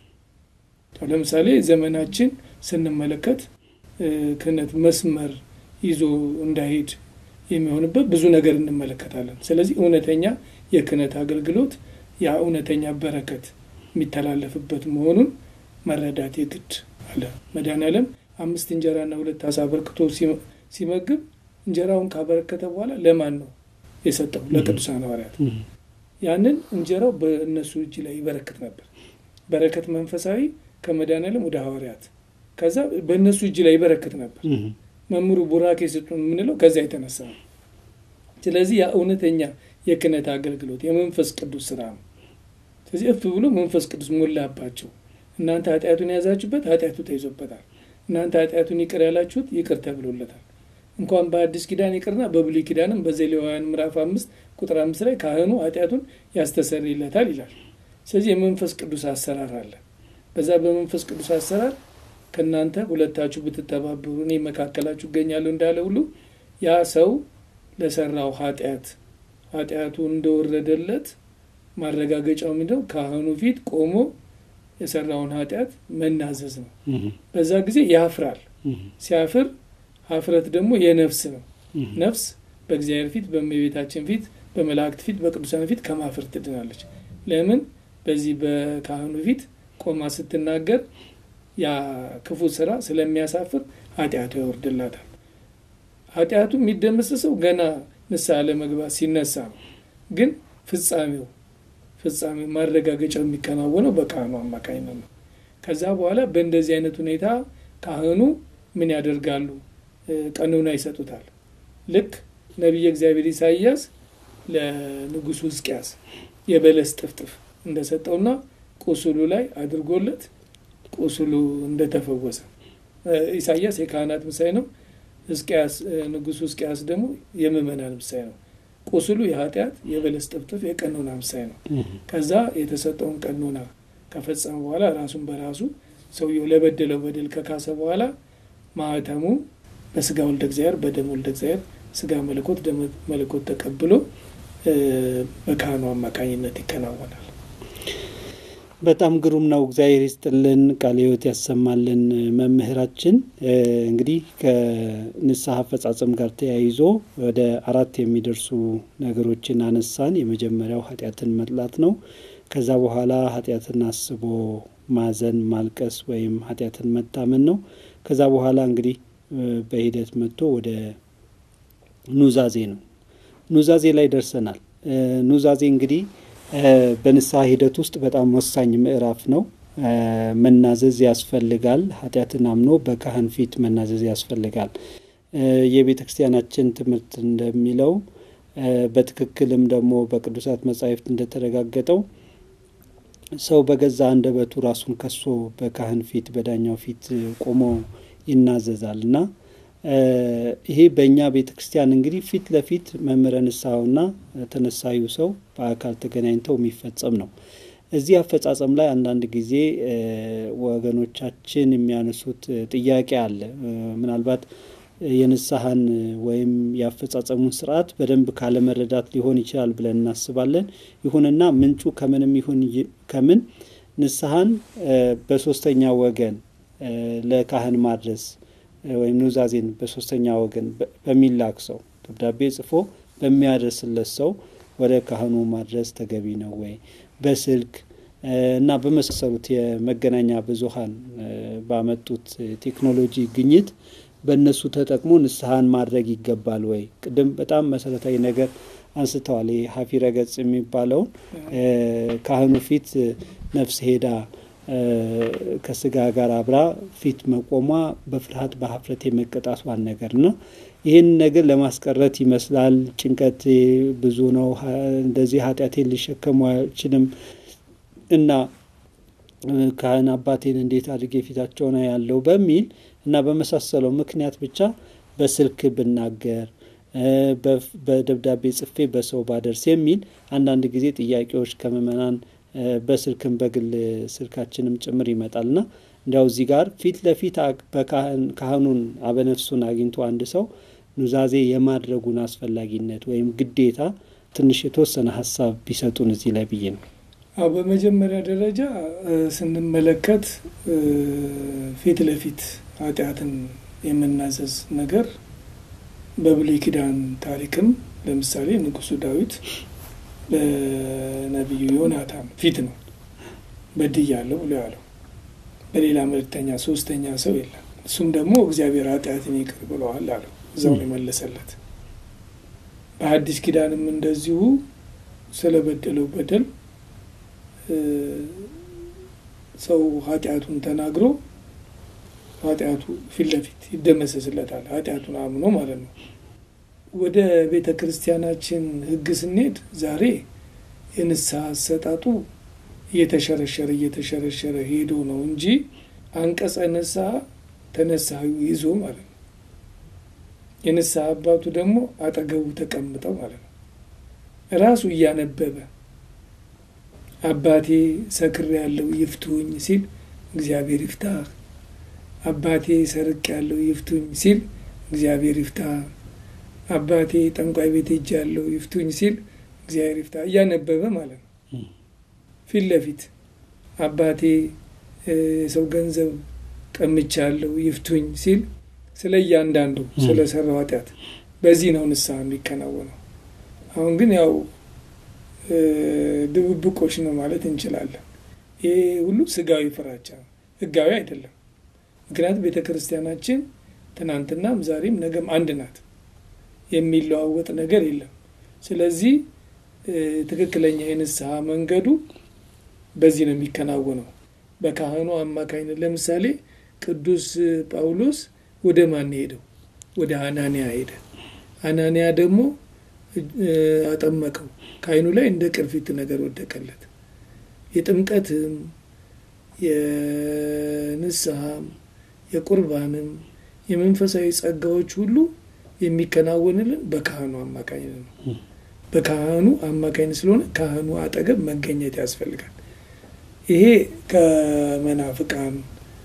ለምሳሌ ዘመናችን ስንመለከት ክህነት መስመር ይዞ እንዳይሄድ የሚሆንበት ብዙ ነገር እንመለከታለን። ስለዚህ እውነተኛ የክህነት አገልግሎት ያ እውነተኛ በረከት የሚተላለፍበት መሆኑን መረዳት የግድ አለ። መድኃኔዓለም አምስት እንጀራና ሁለት አሳ አበርክቶ ሲመግብ እንጀራውን ካበረከተ በኋላ ለማን ነው የሰጠው? ለቅዱሳን ሐዋርያት። ያንን እንጀራው በእነሱ እጅ ላይ ይበረክት ነበር። በረከት መንፈሳዊ ከመድኃኔዓለም ወደ ሐዋርያት፣ ከዛ በእነሱ እጅ ላይ ይበረክት ነበር። መምህሩ ቡራኬ ስጡን የምንለው ከዚያ የተነሳ ነው። ስለዚህ ያ እውነተኛ የክህነት አገልግሎት የመንፈስ ቅዱስ ስራ ነው። ስለዚህ እፍ ብሎ መንፈስ ቅዱስ ሞላባቸው። እናንተ ኃጢአቱን የያዛችሁበት ኃጢአቱ ተይዞበታል፣ እናንተ ኃጢአቱን ይቅር ያላችሁት ይቅር ተብሎለታል። እንኳን በአዲስ ኪዳን ይቅርና በብሉይ ኪዳንም በዘሌዋውያን ምዕራፍ አምስት ቁጥር አምስት ላይ ካህኑ ኃጢአቱን ያስተሰርይለታል ይላል። ስለዚህ የመንፈስ ቅዱስ አሰራር አለ። በዛ በመንፈስ ቅዱስ አሰራር ከእናንተ ሁለታችሁ ብትተባበሩ እኔ መካከላችሁ እገኛለሁ እንዳለ ሁሉ ያ ሰው ለሰራው ኃጢአት ኃጢአቱ እንደወረደለት ማረጋገጫው ምንድነው? ካህኑ ፊት ቆሞ የሰራውን ኃጢአት መናዘዝ ነው። በዛ ጊዜ ያፍራል። ሲያፍር ሀፍረት ደግሞ የነፍስ ነው። ነፍስ በእግዚአብሔር ፊት፣ በእመቤታችን ፊት፣ በመላእክት ፊት፣ በቅዱሳን ፊት ከማፍር ትድናለች። ለምን? በዚህ በካህኑ ፊት ቆማ ስትናገር ያ ክፉ ስራ ስለሚያሳፍር ኃጢአቱ ያወርድላታል። ኃጢአቱ የሚደመሰሰው ገና ንስሐ ለመግባት ሲነሳ ነው። ግን ፍጻሜው ፍጻሜው ማረጋገጫው የሚከናወነው በካህኑ አማካኝነት ነው። ከዛ በኋላ በእንደዚህ አይነት ሁኔታ ካህኑ ምን ያደርጋሉ? ቀኖና ይሰጡታል። ልክ ነቢየ እግዚአብሔር ኢሳይያስ ለንጉሱ ሕዝቅያስ የበለስ ጥፍጥፍ እንደሰጠውና ቁስሉ ላይ አድርጎለት ቁስሉ እንደተፈወሰ ኢሳይያስ የካህናት ምሳሌ ነው። ሕዝቅያስ ንጉሱ ሕዝቅያስ ደግሞ የምእመናን ምሳሌ ነው። ቁስሉ የኃጢአት የበለስ ጥፍጥፍ የቀኖና ምሳሌ ነው። ከዛ የተሰጠውን ቀኖና ከፈጸመ በኋላ ራሱን በራሱ ሰውየው ለበደለው በደል ከካሰ በኋላ ማህተሙ በስጋ ወልደ እግዚአብሔር በደም ወልደ እግዚአብሔር ስጋ መለኮት ደም መለኮት ተቀብሎ በካህኑ አማካኝነት ይከናወናል። በጣም ግሩም ነው። እግዚአብሔር ይስጥልን፣ ቃለ ሕይወት ያሰማልን። መምህራችን እንግዲህ ከንስሐ አፈጻጸም ጋር ተያይዞ ወደ አራት የሚደርሱ ነገሮችን አነሳን። የመጀመሪያው ኃጢአትን መጥላት ነው። ከዛ በኋላ ኃጢአትን አስቦ ማዘን፣ ማልቀስ ወይም ኃጢአትን መታመን ነው። ከዛ በኋላ እንግዲህ በሂደት መጥቶ ወደ ኑዛዜ ነው። ኑዛዜ ላይ ደርሰናል። ኑዛዜ እንግዲህ በንስሐ ሂደት ውስጥ በጣም ወሳኝ ምዕራፍ ነው። መናዘዝ ያስፈልጋል። ኃጢአትን አምኖ በካህን ፊት መናዘዝ ያስፈልጋል። የቤተ ክርስቲያናችን ትምህርት እንደሚለው በትክክልም ደግሞ በቅዱሳት መጻሕፍት እንደተረጋገጠው ሰው በገዛ አንደበቱ ራሱን ከሶ በካህን ፊት በዳኛው ፊት ቆሞ ይናዘዛል እና ይሄ በእኛ ቤተ ክርስቲያን እንግዲህ ፊት ለፊት መምህረ ንስሐውና ተነሳዩ ሰው በአካል ተገናኝተው የሚፈጸም ነው። እዚህ አፈጻጸም ላይ አንዳንድ ጊዜ ወገኖቻችን የሚያነሱት ጥያቄ አለ። ምናልባት የንስሐን ወይም የአፈጻጸሙን ስርዓት በደንብ ካለመረዳት ሊሆን ይችላል ብለን እናስባለን። ይሁንና ምንጩ ከምንም ይሁን ከምን ንስሐን በሶስተኛ ወገን ለካህን ማድረስ ወይም ኑዛዜን በሶስተኛ ወገን በሚላክ ሰው ደብዳቤ ጽፎ በሚያደርስለት ሰው ወደ ካህኑ ማድረስ ተገቢ ነው ወይ? በስልክ እና በመሳሰሉት የመገናኛ ብዙኃን ባመጡት ቴክኖሎጂ ግኝት በእነሱ ተጠቅሞ ንስሐን ማድረግ ይገባል ወይ? ቅድም በጣም መሰረታዊ ነገር አንስተዋል። ይህ ሀፊረ ገጽ የሚባለውን ካህኑ ፊት ነፍስ ሄዳ ከስጋ ጋር አብራ ፊት መቆሟ በፍርሃት በሀፍረት የመቀጣቷን ነገር እና ይህን ነገር ለማስቀረት ይመስላል ጭንቀት ብዙ ነው፣ እንደዚህ ኃጢአቴን ሊሸከሙ አይችልም እና ካህን አባቴን እንዴት አድርጌ ፊታቸውን ያለው በሚል እና በመሳሰለው ምክንያት ብቻ በስልክ ብናገር በደብዳቤ ጽፌ በሰው ባደርስ የሚል አንዳንድ ጊዜ ጥያቄዎች ከምዕመናን በስልክም በግል ስልካችንም ጭምር ይመጣልና እንዲያው እዚህ ጋር ፊት ለፊት ካህኑን አበነፍሱን አግኝቶ አንድ ሰው ኑዛዜ የማድረጉን አስፈላጊነት ወይም ግዴታ ትንሽ የተወሰነ ሀሳብ ቢሰጡን እዚህ ላይ ብዬ ነው። አዎ በመጀመሪያ ደረጃ ስንመለከት ፊት ለፊት ኃጢአትን የምናዘዝ ነገር በብሉይ ኪዳን ታሪክም ለምሳሌ ንጉሱ ዳዊት በነቢዩ ዮናታን ፊት ነው በድያለሁ ብሎ ያለው። በሌላ መልእክተኛ ሶስተኛ ሰው የለም። እሱም ደግሞ እግዚአብሔር ኃጢአትን ይቅር ብለዋል አለው። እዛው ነው የመለሰለት። በሐዲስ ኪዳንም እንደዚሁ ስለበደለው በደል ሰው ኃጢአቱን ተናግሮ ኃጢአቱ ፊት ለፊት ይደመሰስለታል። ኃጢአቱን አምኖ ማለት ነው። ወደ ቤተ ክርስቲያናችን ሕግ ስንሄድ ዛሬ የንስሐ አሰጣጡ እየተሸረሸረ እየተሸረሸረ ሄዶ ነው እንጂ አንቀጸ ንስሐ ተነሳዩ ይዞ ማለት ነው። የንስሐ አባቱ ደግሞ አጠገቡ ተቀምጠው ማለት ነው። ራሱ እያነበበ አባቴ ሰክር ያለው ይፍቱኝ ሲል እግዚአብሔር ይፍታህ፣ አባቴ ሰርቅ ያለው ይፍቱኝ ሲል እግዚአብሔር ይፍታህ፣ አባቴ ጠንቋይ ቤት ሄጅ ያለው ይፍቱኝ ሲል እግዚአብሔር ይፍታህ እያነበበ ማለት ነው። ፊት ለፊት አባቴ የሰው ገንዘብ ቀምቻለሁ ይፍቱኝ ሲል ስለ እያንዳንዱ ስለ ሰራው ኃጢአት በዚህ ነው ንስሐ የሚከናወነው። አሁን ግን ያው ድብብቆች ነው ማለት እንችላለን። ይሄ ሁሉ ስጋዊ ፍራቻ ነው፣ ህጋዊ አይደለም። ምክንያቱም ቤተ ክርስቲያናችን ትናንትናም ዛሬም ነገም አንድ ናት፣ የሚለዋወጥ ነገር የለም። ስለዚህ ትክክለኛ የንስሐ መንገዱ በዚህ ነው የሚከናወነው፣ በካህኑ አማካኝነት። ለምሳሌ ቅዱስ ጳውሎስ ወደ ማን ሄደው? ወደ አናንያ ሄደ። አናንያ ደግሞ አጠመቀው። ከዓይኑ ላይ እንደ ቅርፊት ነገር ወደቀለት። የጥምቀትም የንስሐም የቁርባንም የመንፈሳዊ ጸጋዎች ሁሉ የሚከናወንልን በካህኑ አማካኝነት ነው። በካህኑ አማካኝነት ስለሆነ ካህኑ አጠገብ መገኘት ያስፈልጋል። ይሄ ከመናፍቃን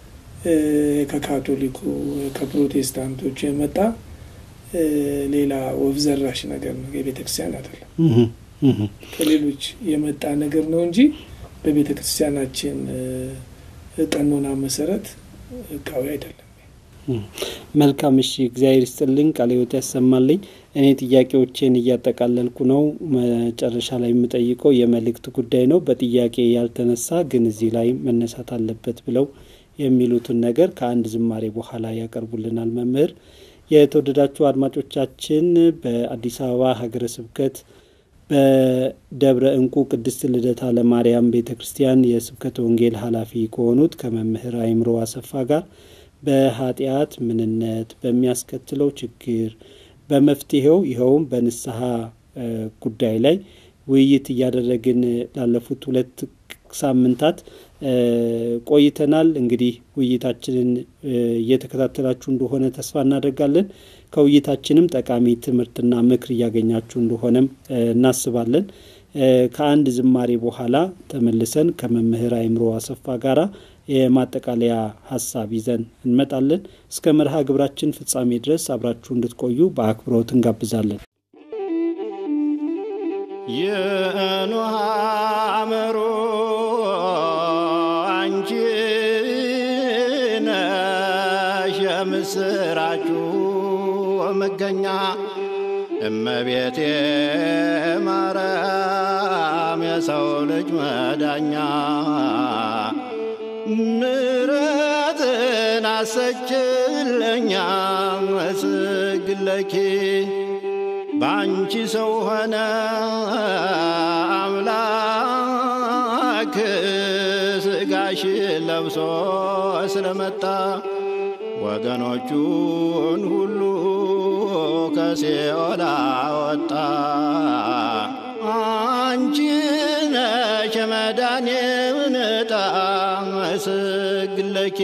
ከካቶሊኩ ከፕሮቴስታንቶች የመጣ ሌላ ወፍ ዘራሽ ነገር ነው። የቤተ ክርስቲያን አይደለም፣ ከሌሎች የመጣ ነገር ነው እንጂ በቤተ ክርስቲያናችን ቀኖና መሰረት ህጋዊ አይደለም። መልካም እሺ፣ እግዚአብሔር ይስጥልኝ፣ ቃለ ሕይወት ያሰማልኝ። እኔ ጥያቄዎቼን እያጠቃለልኩ ነው። መጨረሻ ላይ የምጠይቀው የመልእክት ጉዳይ ነው። በጥያቄ ያልተነሳ ግን እዚህ ላይ መነሳት አለበት ብለው የሚሉትን ነገር ከአንድ ዝማሬ በኋላ ያቀርቡልናል መምህር። የተወደዳችሁ አድማጮቻችን በአዲስ አበባ ሀገረ ስብከት በደብረ እንቁ ቅድስት ልደታ ለማርያም ቤተ ክርስቲያን የስብከተ ወንጌል ኃላፊ ከሆኑት ከመምህር አይምሮ አሰፋ ጋር በኃጢአት ምንነት በሚያስከትለው ችግር በመፍትሄው ይኸውም በንስሐ ጉዳይ ላይ ውይይት እያደረግን ላለፉት ሁለት ሳምንታት ቆይተናል። እንግዲህ ውይይታችንን እየተከታተላችሁ እንደሆነ ተስፋ እናደርጋለን። ከውይይታችንም ጠቃሚ ትምህርትና ምክር እያገኛችሁ እንደሆነም እናስባለን። ከአንድ ዝማሬ በኋላ ተመልሰን ከመምህር አይምሮ አሰፋ ጋራ የማጠቃለያ ሀሳብ ይዘን እንመጣለን። እስከ መርሃ ግብራችን ፍጻሜ ድረስ አብራችሁ እንድትቆዩ በአክብሮት እንጋብዛለን። የኖሃ አመሮ አንቺ ነሽ የምስራችሁ መገኛ እመቤቴ ማርያም የሰው ልጅ መዳኛ ምሕረትን አሰችለኛ መስግለኪ በአንቺ ሰው ሆነ አምላክ ስጋሽ ለብሶ ስለመጣ ወገኖቹን ሁሉ ከሲኦል አወጣ። አንቺ ነሽ የመዳኔን ዕጣ መስግለኪ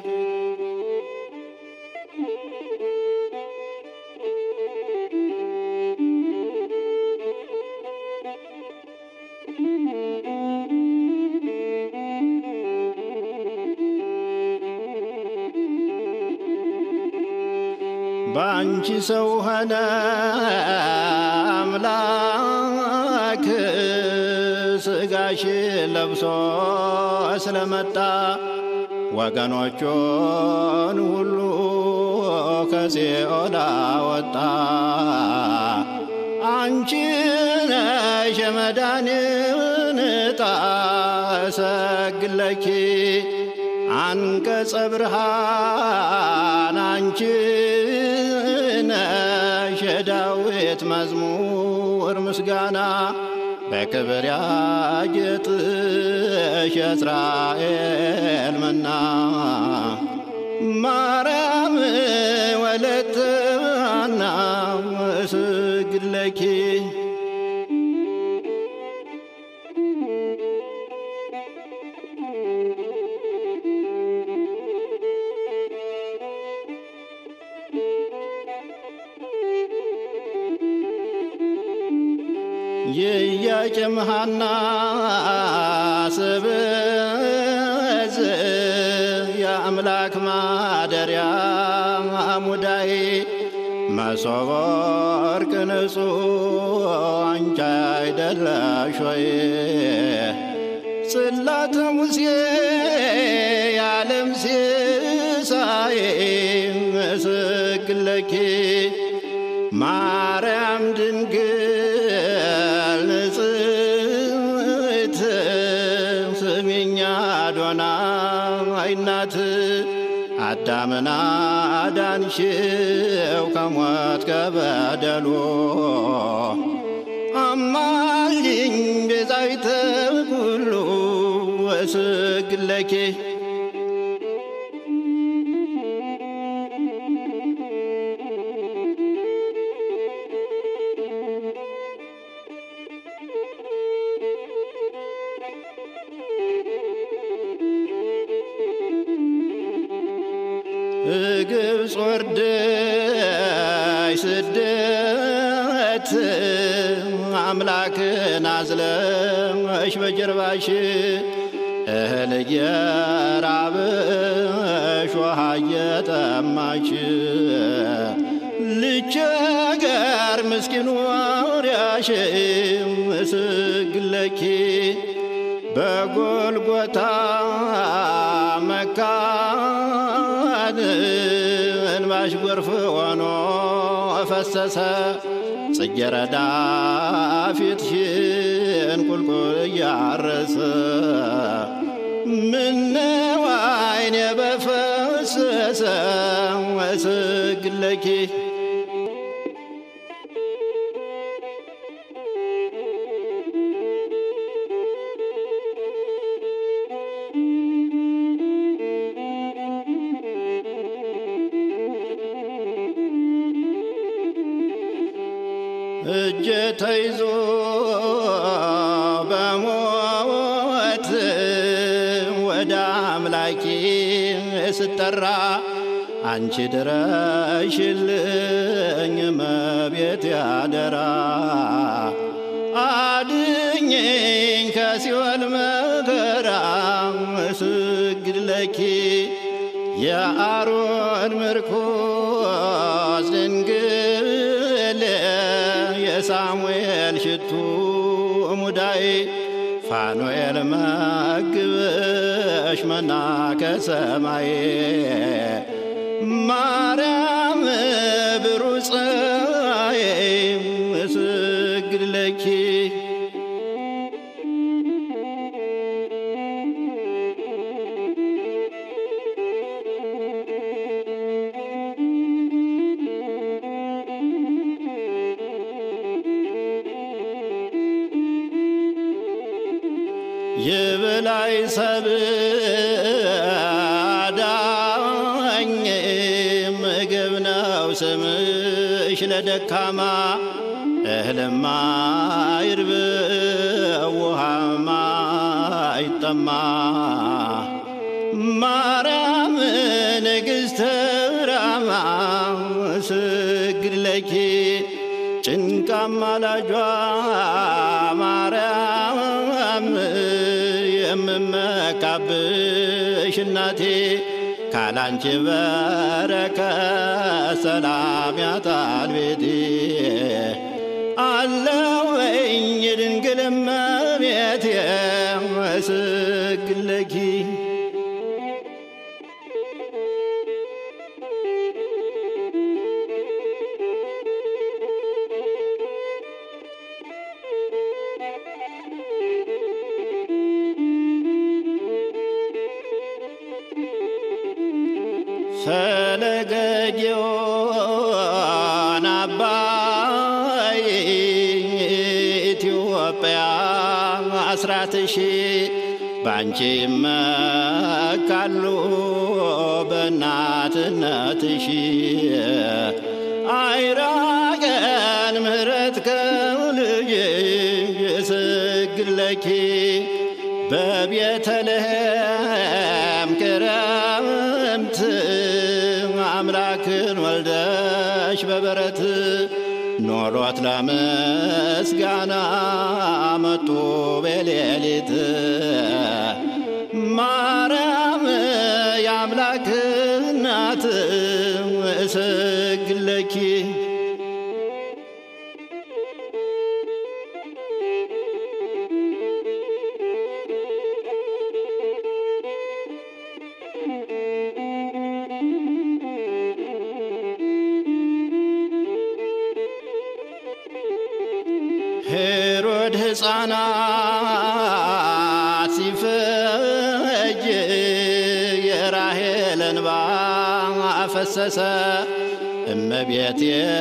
በአንቺ ሰው ሆነ አምላክ ስጋሽ ለብሶ ስለመጣ ወገኖቹን ሁሉ ከሲኦል አወጣ። አንቺ ነሽ የመዳንን ዕጣ እሰግለኪ አንቀጸ ብርሃን አንቺ ነሽ የዳዊት መዝሙር ምስጋና በክብር ያጌጥሽ የእስራኤል መና ማርያም ወለተ ሐና እስግድለኪ የኢያቄም ሐና ስብዝ የአምላክ ማደሪያ አሙዳይ መሶበ ወርቅ ንጹሕ አንቺ አይደለሽ ወይ? ጽላተ ሙሴ የዓለም ሲሳይ ምስግለኪ ማርያም ድንግል ንጽሕት ስሚኛ አዶናይ እናት አዳምና አዳንሽው ከሞት ከበደሉ አማልኝ ቤዛዊተ ኩሉ ወስግለኪ ግብፅ ወርደሽ ስደት አምላክን አዝለሽ በጀርባሽ እህል እየራበሽ ውሃ እየጠማሽ ልቸገር ምስኪኑ አውሪያሽ ምስግለኪ በጎልጎታ መካን እንባሽ ጎርፍ ሆኖ ፈሰሰ ጽጌረዳ ፊትሽን ቁልቁል እያረሰ ምነው ዓይኔ በፈሰሰ ወስግለኪ እጀ ተይዞ በሞት ወደ አምላኬ ስጠራ አንቺ ድረሽልኝ መቤት ያደራ አድኝኝ ከሲኦል መከራ ስግድ ለኪ የአሮን ምርኮስ ድንግል የሳሙኤል ሽቱ ሙዳይ ፋኑኤል መግብሽ መና ከሰማይ ማርያም ብሩፅ ፀሐይ እስግድ ለኪ የበላይ ሰብ አዳኝ ምግብ ነው ስምሽ ለደካማ እህልማ ይርብ ውሃማ ይጠማ ማርያም ንግሥተ ራማ ስግድ ለኪ ጭንቃማ ላጇ ማርያም የምመካብሽ እናቴ ካላንቺ በረከት ሰላም ያጣል ቤቴ አለወኝ ድንግል እመቤቴ እስግድ ለኪ ፈለገ ጊዮን አባይ ኢትዮጵያ አስራትሺ ባንቺ መካሉ በእናትነትሺ አይራቀን ምሕረት ከልጅ እስግድ ለኪ በቤተልሔም ክረምት አምላክን ወልደሽ በበረት ኖሮት ለምስጋና መጡ በሌሊት ማርያም የአምላክ እናት እስግድ ለኪ ሄሮድ ሕፃናት ሲፈጅ የራሔል እንባ አፈሰሰ። እመቤቴ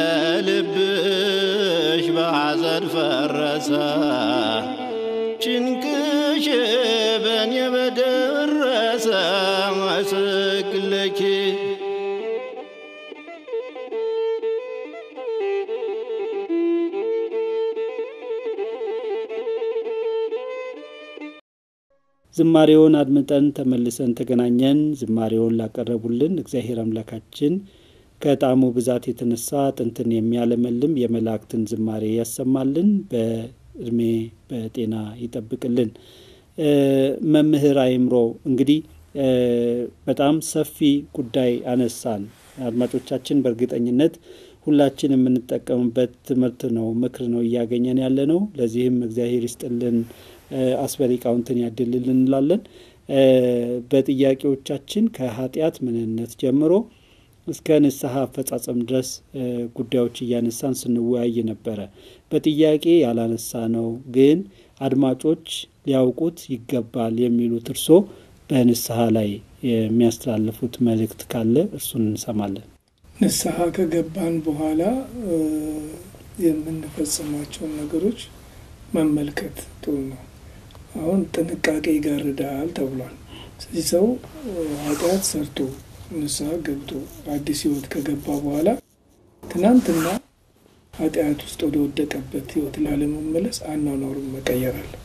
ልብሽ በሐዘን ፈረሰ። ጭንቅሽ በእኔ በደረሰ እስግድ ለኪ ዝማሬውን አድምጠን ተመልሰን ተገናኘን። ዝማሬውን ላቀረቡልን እግዚአብሔር አምላካችን ከጣዕሙ ብዛት የተነሳ ጥንትን የሚያለመልም የመላእክትን ዝማሬ ያሰማልን፣ በእድሜ በጤና ይጠብቅልን። መምህር አይምሮ እንግዲህ በጣም ሰፊ ጉዳይ አነሳን። አድማጮቻችን በእርግጠኝነት ሁላችን የምንጠቀምበት ትምህርት ነው፣ ምክር ነው እያገኘን ያለ ነው። ለዚህም እግዚአብሔር ይስጥልን አስበሊቃውንትን ያድልልን እንላለን። በጥያቄዎቻችን ከኃጢአት ምንነት ጀምሮ እስከ ንስሐ አፈጻጸም ድረስ ጉዳዮች እያነሳን ስንወያይ ነበረ። በጥያቄ ያላነሳ ነው ግን አድማጮች ሊያውቁት ይገባል የሚሉት እርሶ በንስሐ ላይ የሚያስተላልፉት መልእክት ካለ እርሱን እንሰማለን። ንስሐ ከገባን በኋላ የምንፈጽማቸውን ነገሮች መመልከት ጥሩ ነው። አሁን ጥንቃቄ ይጋርዳል ተብሏል። ስለዚህ ሰው ኃጢአት ሰርቶ ንስሐ ገብቶ አዲስ ሕይወት ከገባ በኋላ ትናንትና ኃጢአት ውስጥ ወደ ወደቀበት ሕይወት ላለመመለስ አኗኗሩን መቀየር አለበት።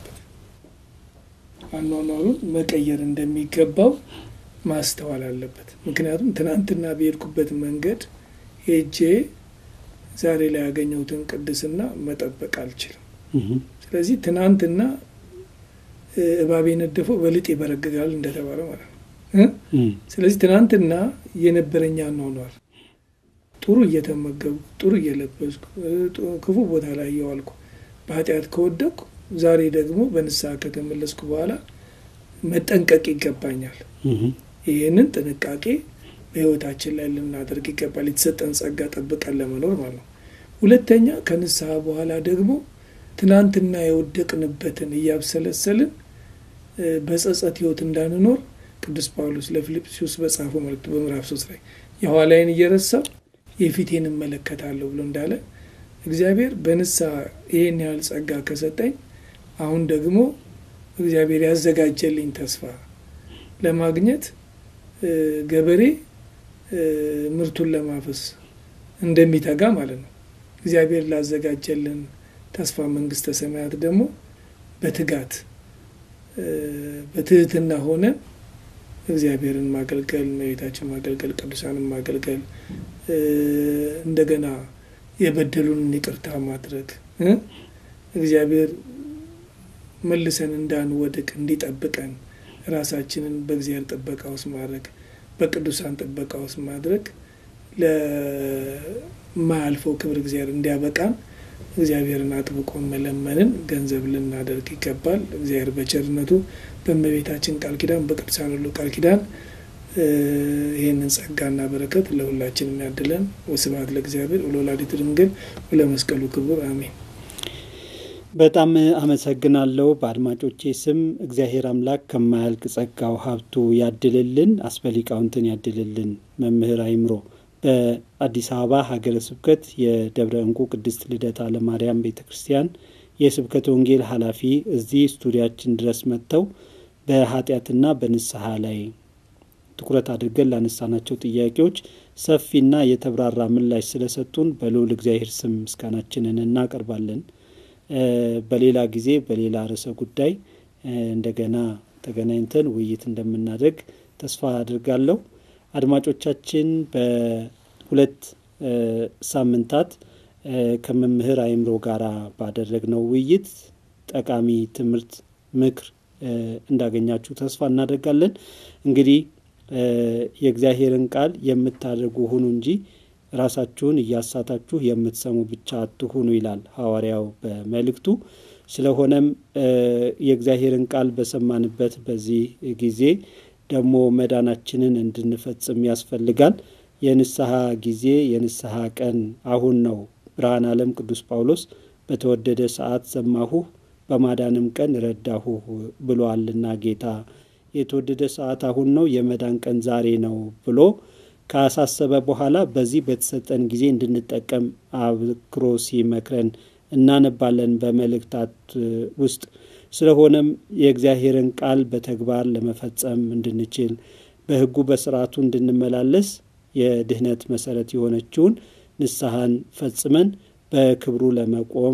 አኗኗሩን መቀየር እንደሚገባው ማስተዋል አለበት። ምክንያቱም ትናንትና በሄድኩበት መንገድ ሄጄ ዛሬ ላይ ያገኘሁትን ቅድስና መጠበቅ አልችልም። ስለዚህ ትናንትና እባብ የነደፈው በልጥ ይበረግጋል እንደተባለ ማለት ነው። ስለዚህ ትናንትና የነበረኛ አኗኗር ጥሩ እየተመገብኩ ጥሩ እየለበስኩ ክፉ ቦታ ላይ እየዋልኩ በኃጢአት ከወደቅኩ ዛሬ ደግሞ በንስሐ ከተመለስኩ በኋላ መጠንቀቅ ይገባኛል። ይህንን ጥንቃቄ በሕይወታችን ላይ ልናደርግ ይገባል። የተሰጠን ጸጋ ጠብቀን ለመኖር ማለት ነው። ሁለተኛ ከንስሐ በኋላ ደግሞ ትናንትና የወደቅንበትን እያብሰለሰልን በጸጸት ሕይወት እንዳንኖር ቅዱስ ጳውሎስ ለፊልጵስዩስ በጻፈው መልእክቱ በምዕራፍ ሶስት ላይ የኋላዬን እየረሳው የፊቴን እመለከታለሁ ብሎ እንዳለ እግዚአብሔር በንስሐ ይህን ያህል ጸጋ ከሰጠኝ አሁን ደግሞ እግዚአብሔር ያዘጋጀልኝ ተስፋ ለማግኘት ገበሬ ምርቱን ለማፈስ እንደሚተጋ ማለት ነው። እግዚአብሔር ላዘጋጀልን ተስፋ መንግስተ ሰማያት ደግሞ በትጋት በትህትና ሆነ እግዚአብሔርን ማገልገል፣ እመቤታችን ማገልገል፣ ቅዱሳንን ማገልገል፣ እንደገና የበደሉንን ይቅርታ ማድረግ እግዚአብሔር መልሰን እንዳንወድቅ እንዲጠብቀን ራሳችንን በእግዚአብሔር ጥበቃ ውስጥ ማድረግ በቅዱሳን ጥበቃ ውስጥ ማድረግ ለማያልፈው ክብር እግዚአብሔር እንዲያበቃን እግዚአብሔርን አጥብቆ መለመንን ገንዘብ ልናደርግ ይገባል። እግዚአብሔር በቸርነቱ በእመቤታችን ቃል ኪዳን በቅዱሳን ሁሉ ቃል ኪዳን ይህንን ጸጋና በረከት ለሁላችን የሚያድለን። ወስብሐት ለእግዚአብሔር ወለወላዲቱ ድንግል ወለመስቀሉ ክቡር አሜን። በጣም አመሰግናለሁ። በአድማጮቼ ስም እግዚአብሔር አምላክ ከማያልቅ ጸጋው ሀብቱ ያድልልን፣ አስበሊቃውንትን ያድልልን። መምህር አይምሮ በአዲስ አበባ ሀገረ ስብከት የደብረ እንቁ ቅድስት ልደታ ለማርያም ቤተ ክርስቲያን የስብከተ ወንጌል ኃላፊ እዚህ ስቱዲያችን ድረስ መጥተው በኃጢአትና በንስሐ ላይ ትኩረት አድርገን ላነሳናቸው ጥያቄዎች ሰፊና የተብራራ ምላሽ ስለሰጡን በልዑል እግዚአብሔር ስም ምስጋናችንን እናቀርባለን። በሌላ ጊዜ በሌላ ርዕሰ ጉዳይ እንደገና ተገናኝተን ውይይት እንደምናደርግ ተስፋ አድርጋለሁ። አድማጮቻችን በሁለት ሳምንታት ከመምህር አይምሮ ጋር ባደረግነው ውይይት ጠቃሚ ትምህርት፣ ምክር እንዳገኛችሁ ተስፋ እናደርጋለን። እንግዲህ የእግዚአብሔርን ቃል የምታደርጉ ሁኑ እንጂ ራሳችሁን እያሳታችሁ የምትሰሙ ብቻ አትሁኑ ይላል ሐዋርያው በመልእክቱ። ስለሆነም የእግዚአብሔርን ቃል በሰማንበት በዚህ ጊዜ ደግሞ መዳናችንን እንድንፈጽም ያስፈልጋል። የንስሐ ጊዜ የንስሐ ቀን አሁን ነው። ብርሃን ዓለም ቅዱስ ጳውሎስ በተወደደ ሰዓት ሰማሁህ በማዳንም ቀን ረዳሁህ ብሏልና ጌታ የተወደደ ሰዓት አሁን ነው፣ የመዳን ቀን ዛሬ ነው ብሎ ካሳሰበ በኋላ በዚህ በተሰጠን ጊዜ እንድንጠቀም አብክሮ ሲመክረን እናነባለን በመልእክታት ውስጥ። ስለሆነም የእግዚአብሔርን ቃል በተግባር ለመፈጸም እንድንችል በሕጉ በስርዓቱ እንድንመላለስ የድህነት መሰረት የሆነችውን ንስሐን ፈጽመን በክብሩ ለመቆም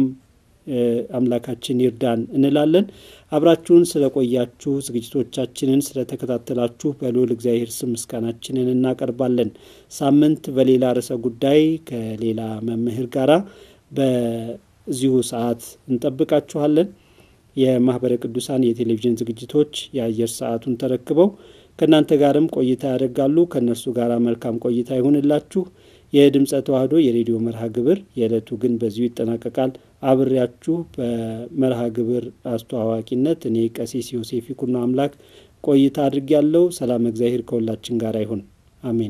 አምላካችን ይርዳን እንላለን። አብራችሁን ስለቆያችሁ ዝግጅቶቻችንን ስለተከታተላችሁ በልዑል እግዚአብሔር ስም ምስጋናችንን እናቀርባለን። ሳምንት በሌላ ርዕሰ ጉዳይ ከሌላ መምህር ጋራ በዚሁ ሰዓት እንጠብቃችኋለን። የማህበረ ቅዱሳን የቴሌቪዥን ዝግጅቶች የአየር ሰዓቱን ተረክበው ከእናንተ ጋርም ቆይታ ያደርጋሉ። ከእነርሱ ጋር መልካም ቆይታ ይሁንላችሁ። የድምፀ ተዋህዶ የሬዲዮ መርሃ ግብር የዕለቱ ግን በዚሁ ይጠናቀቃል። አብሬያችሁ በመርሃ ግብር አስተዋዋቂነት እኔ ቀሲስ ዮሴፍ ይኩኖ አምላክ ቆይታ አድርጌያለሁ። ሰላም እግዚአብሔር ከሁላችን ጋር ይሁን፣ አሜን።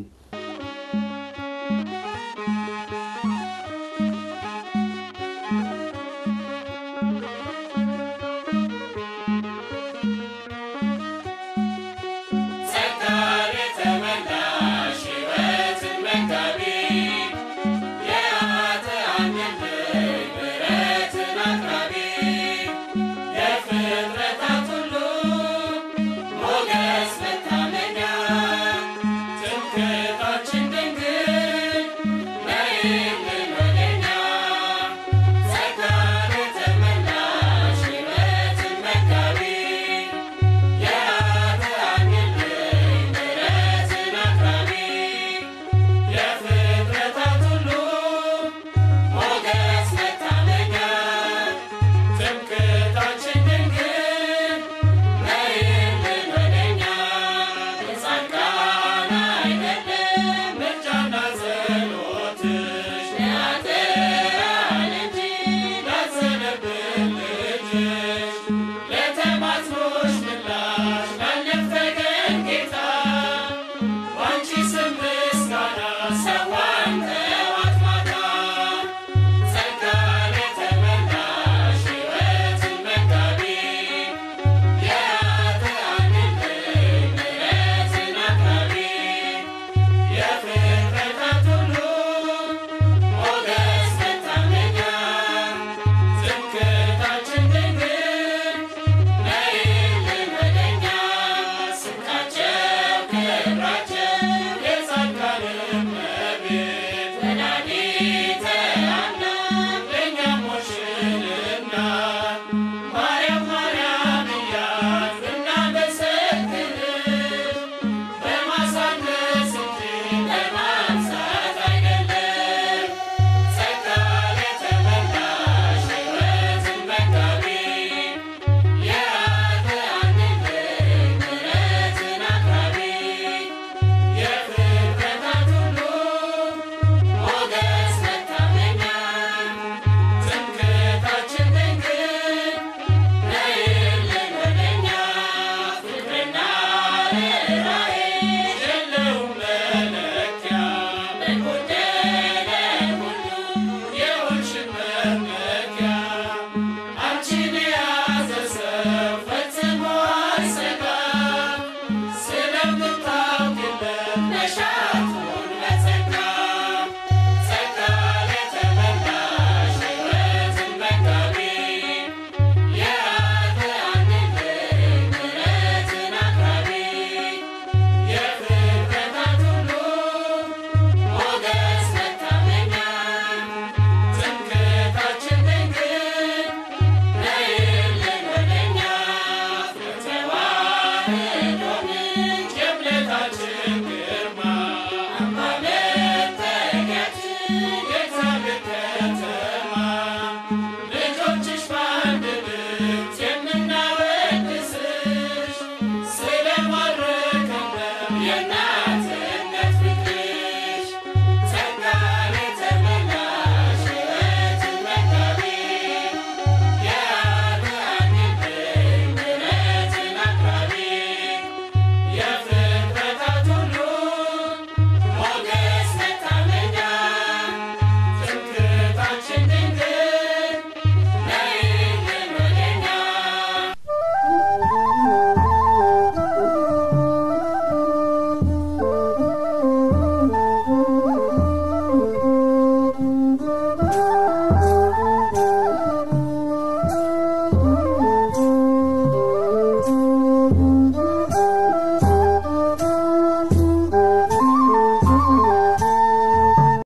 Thank you.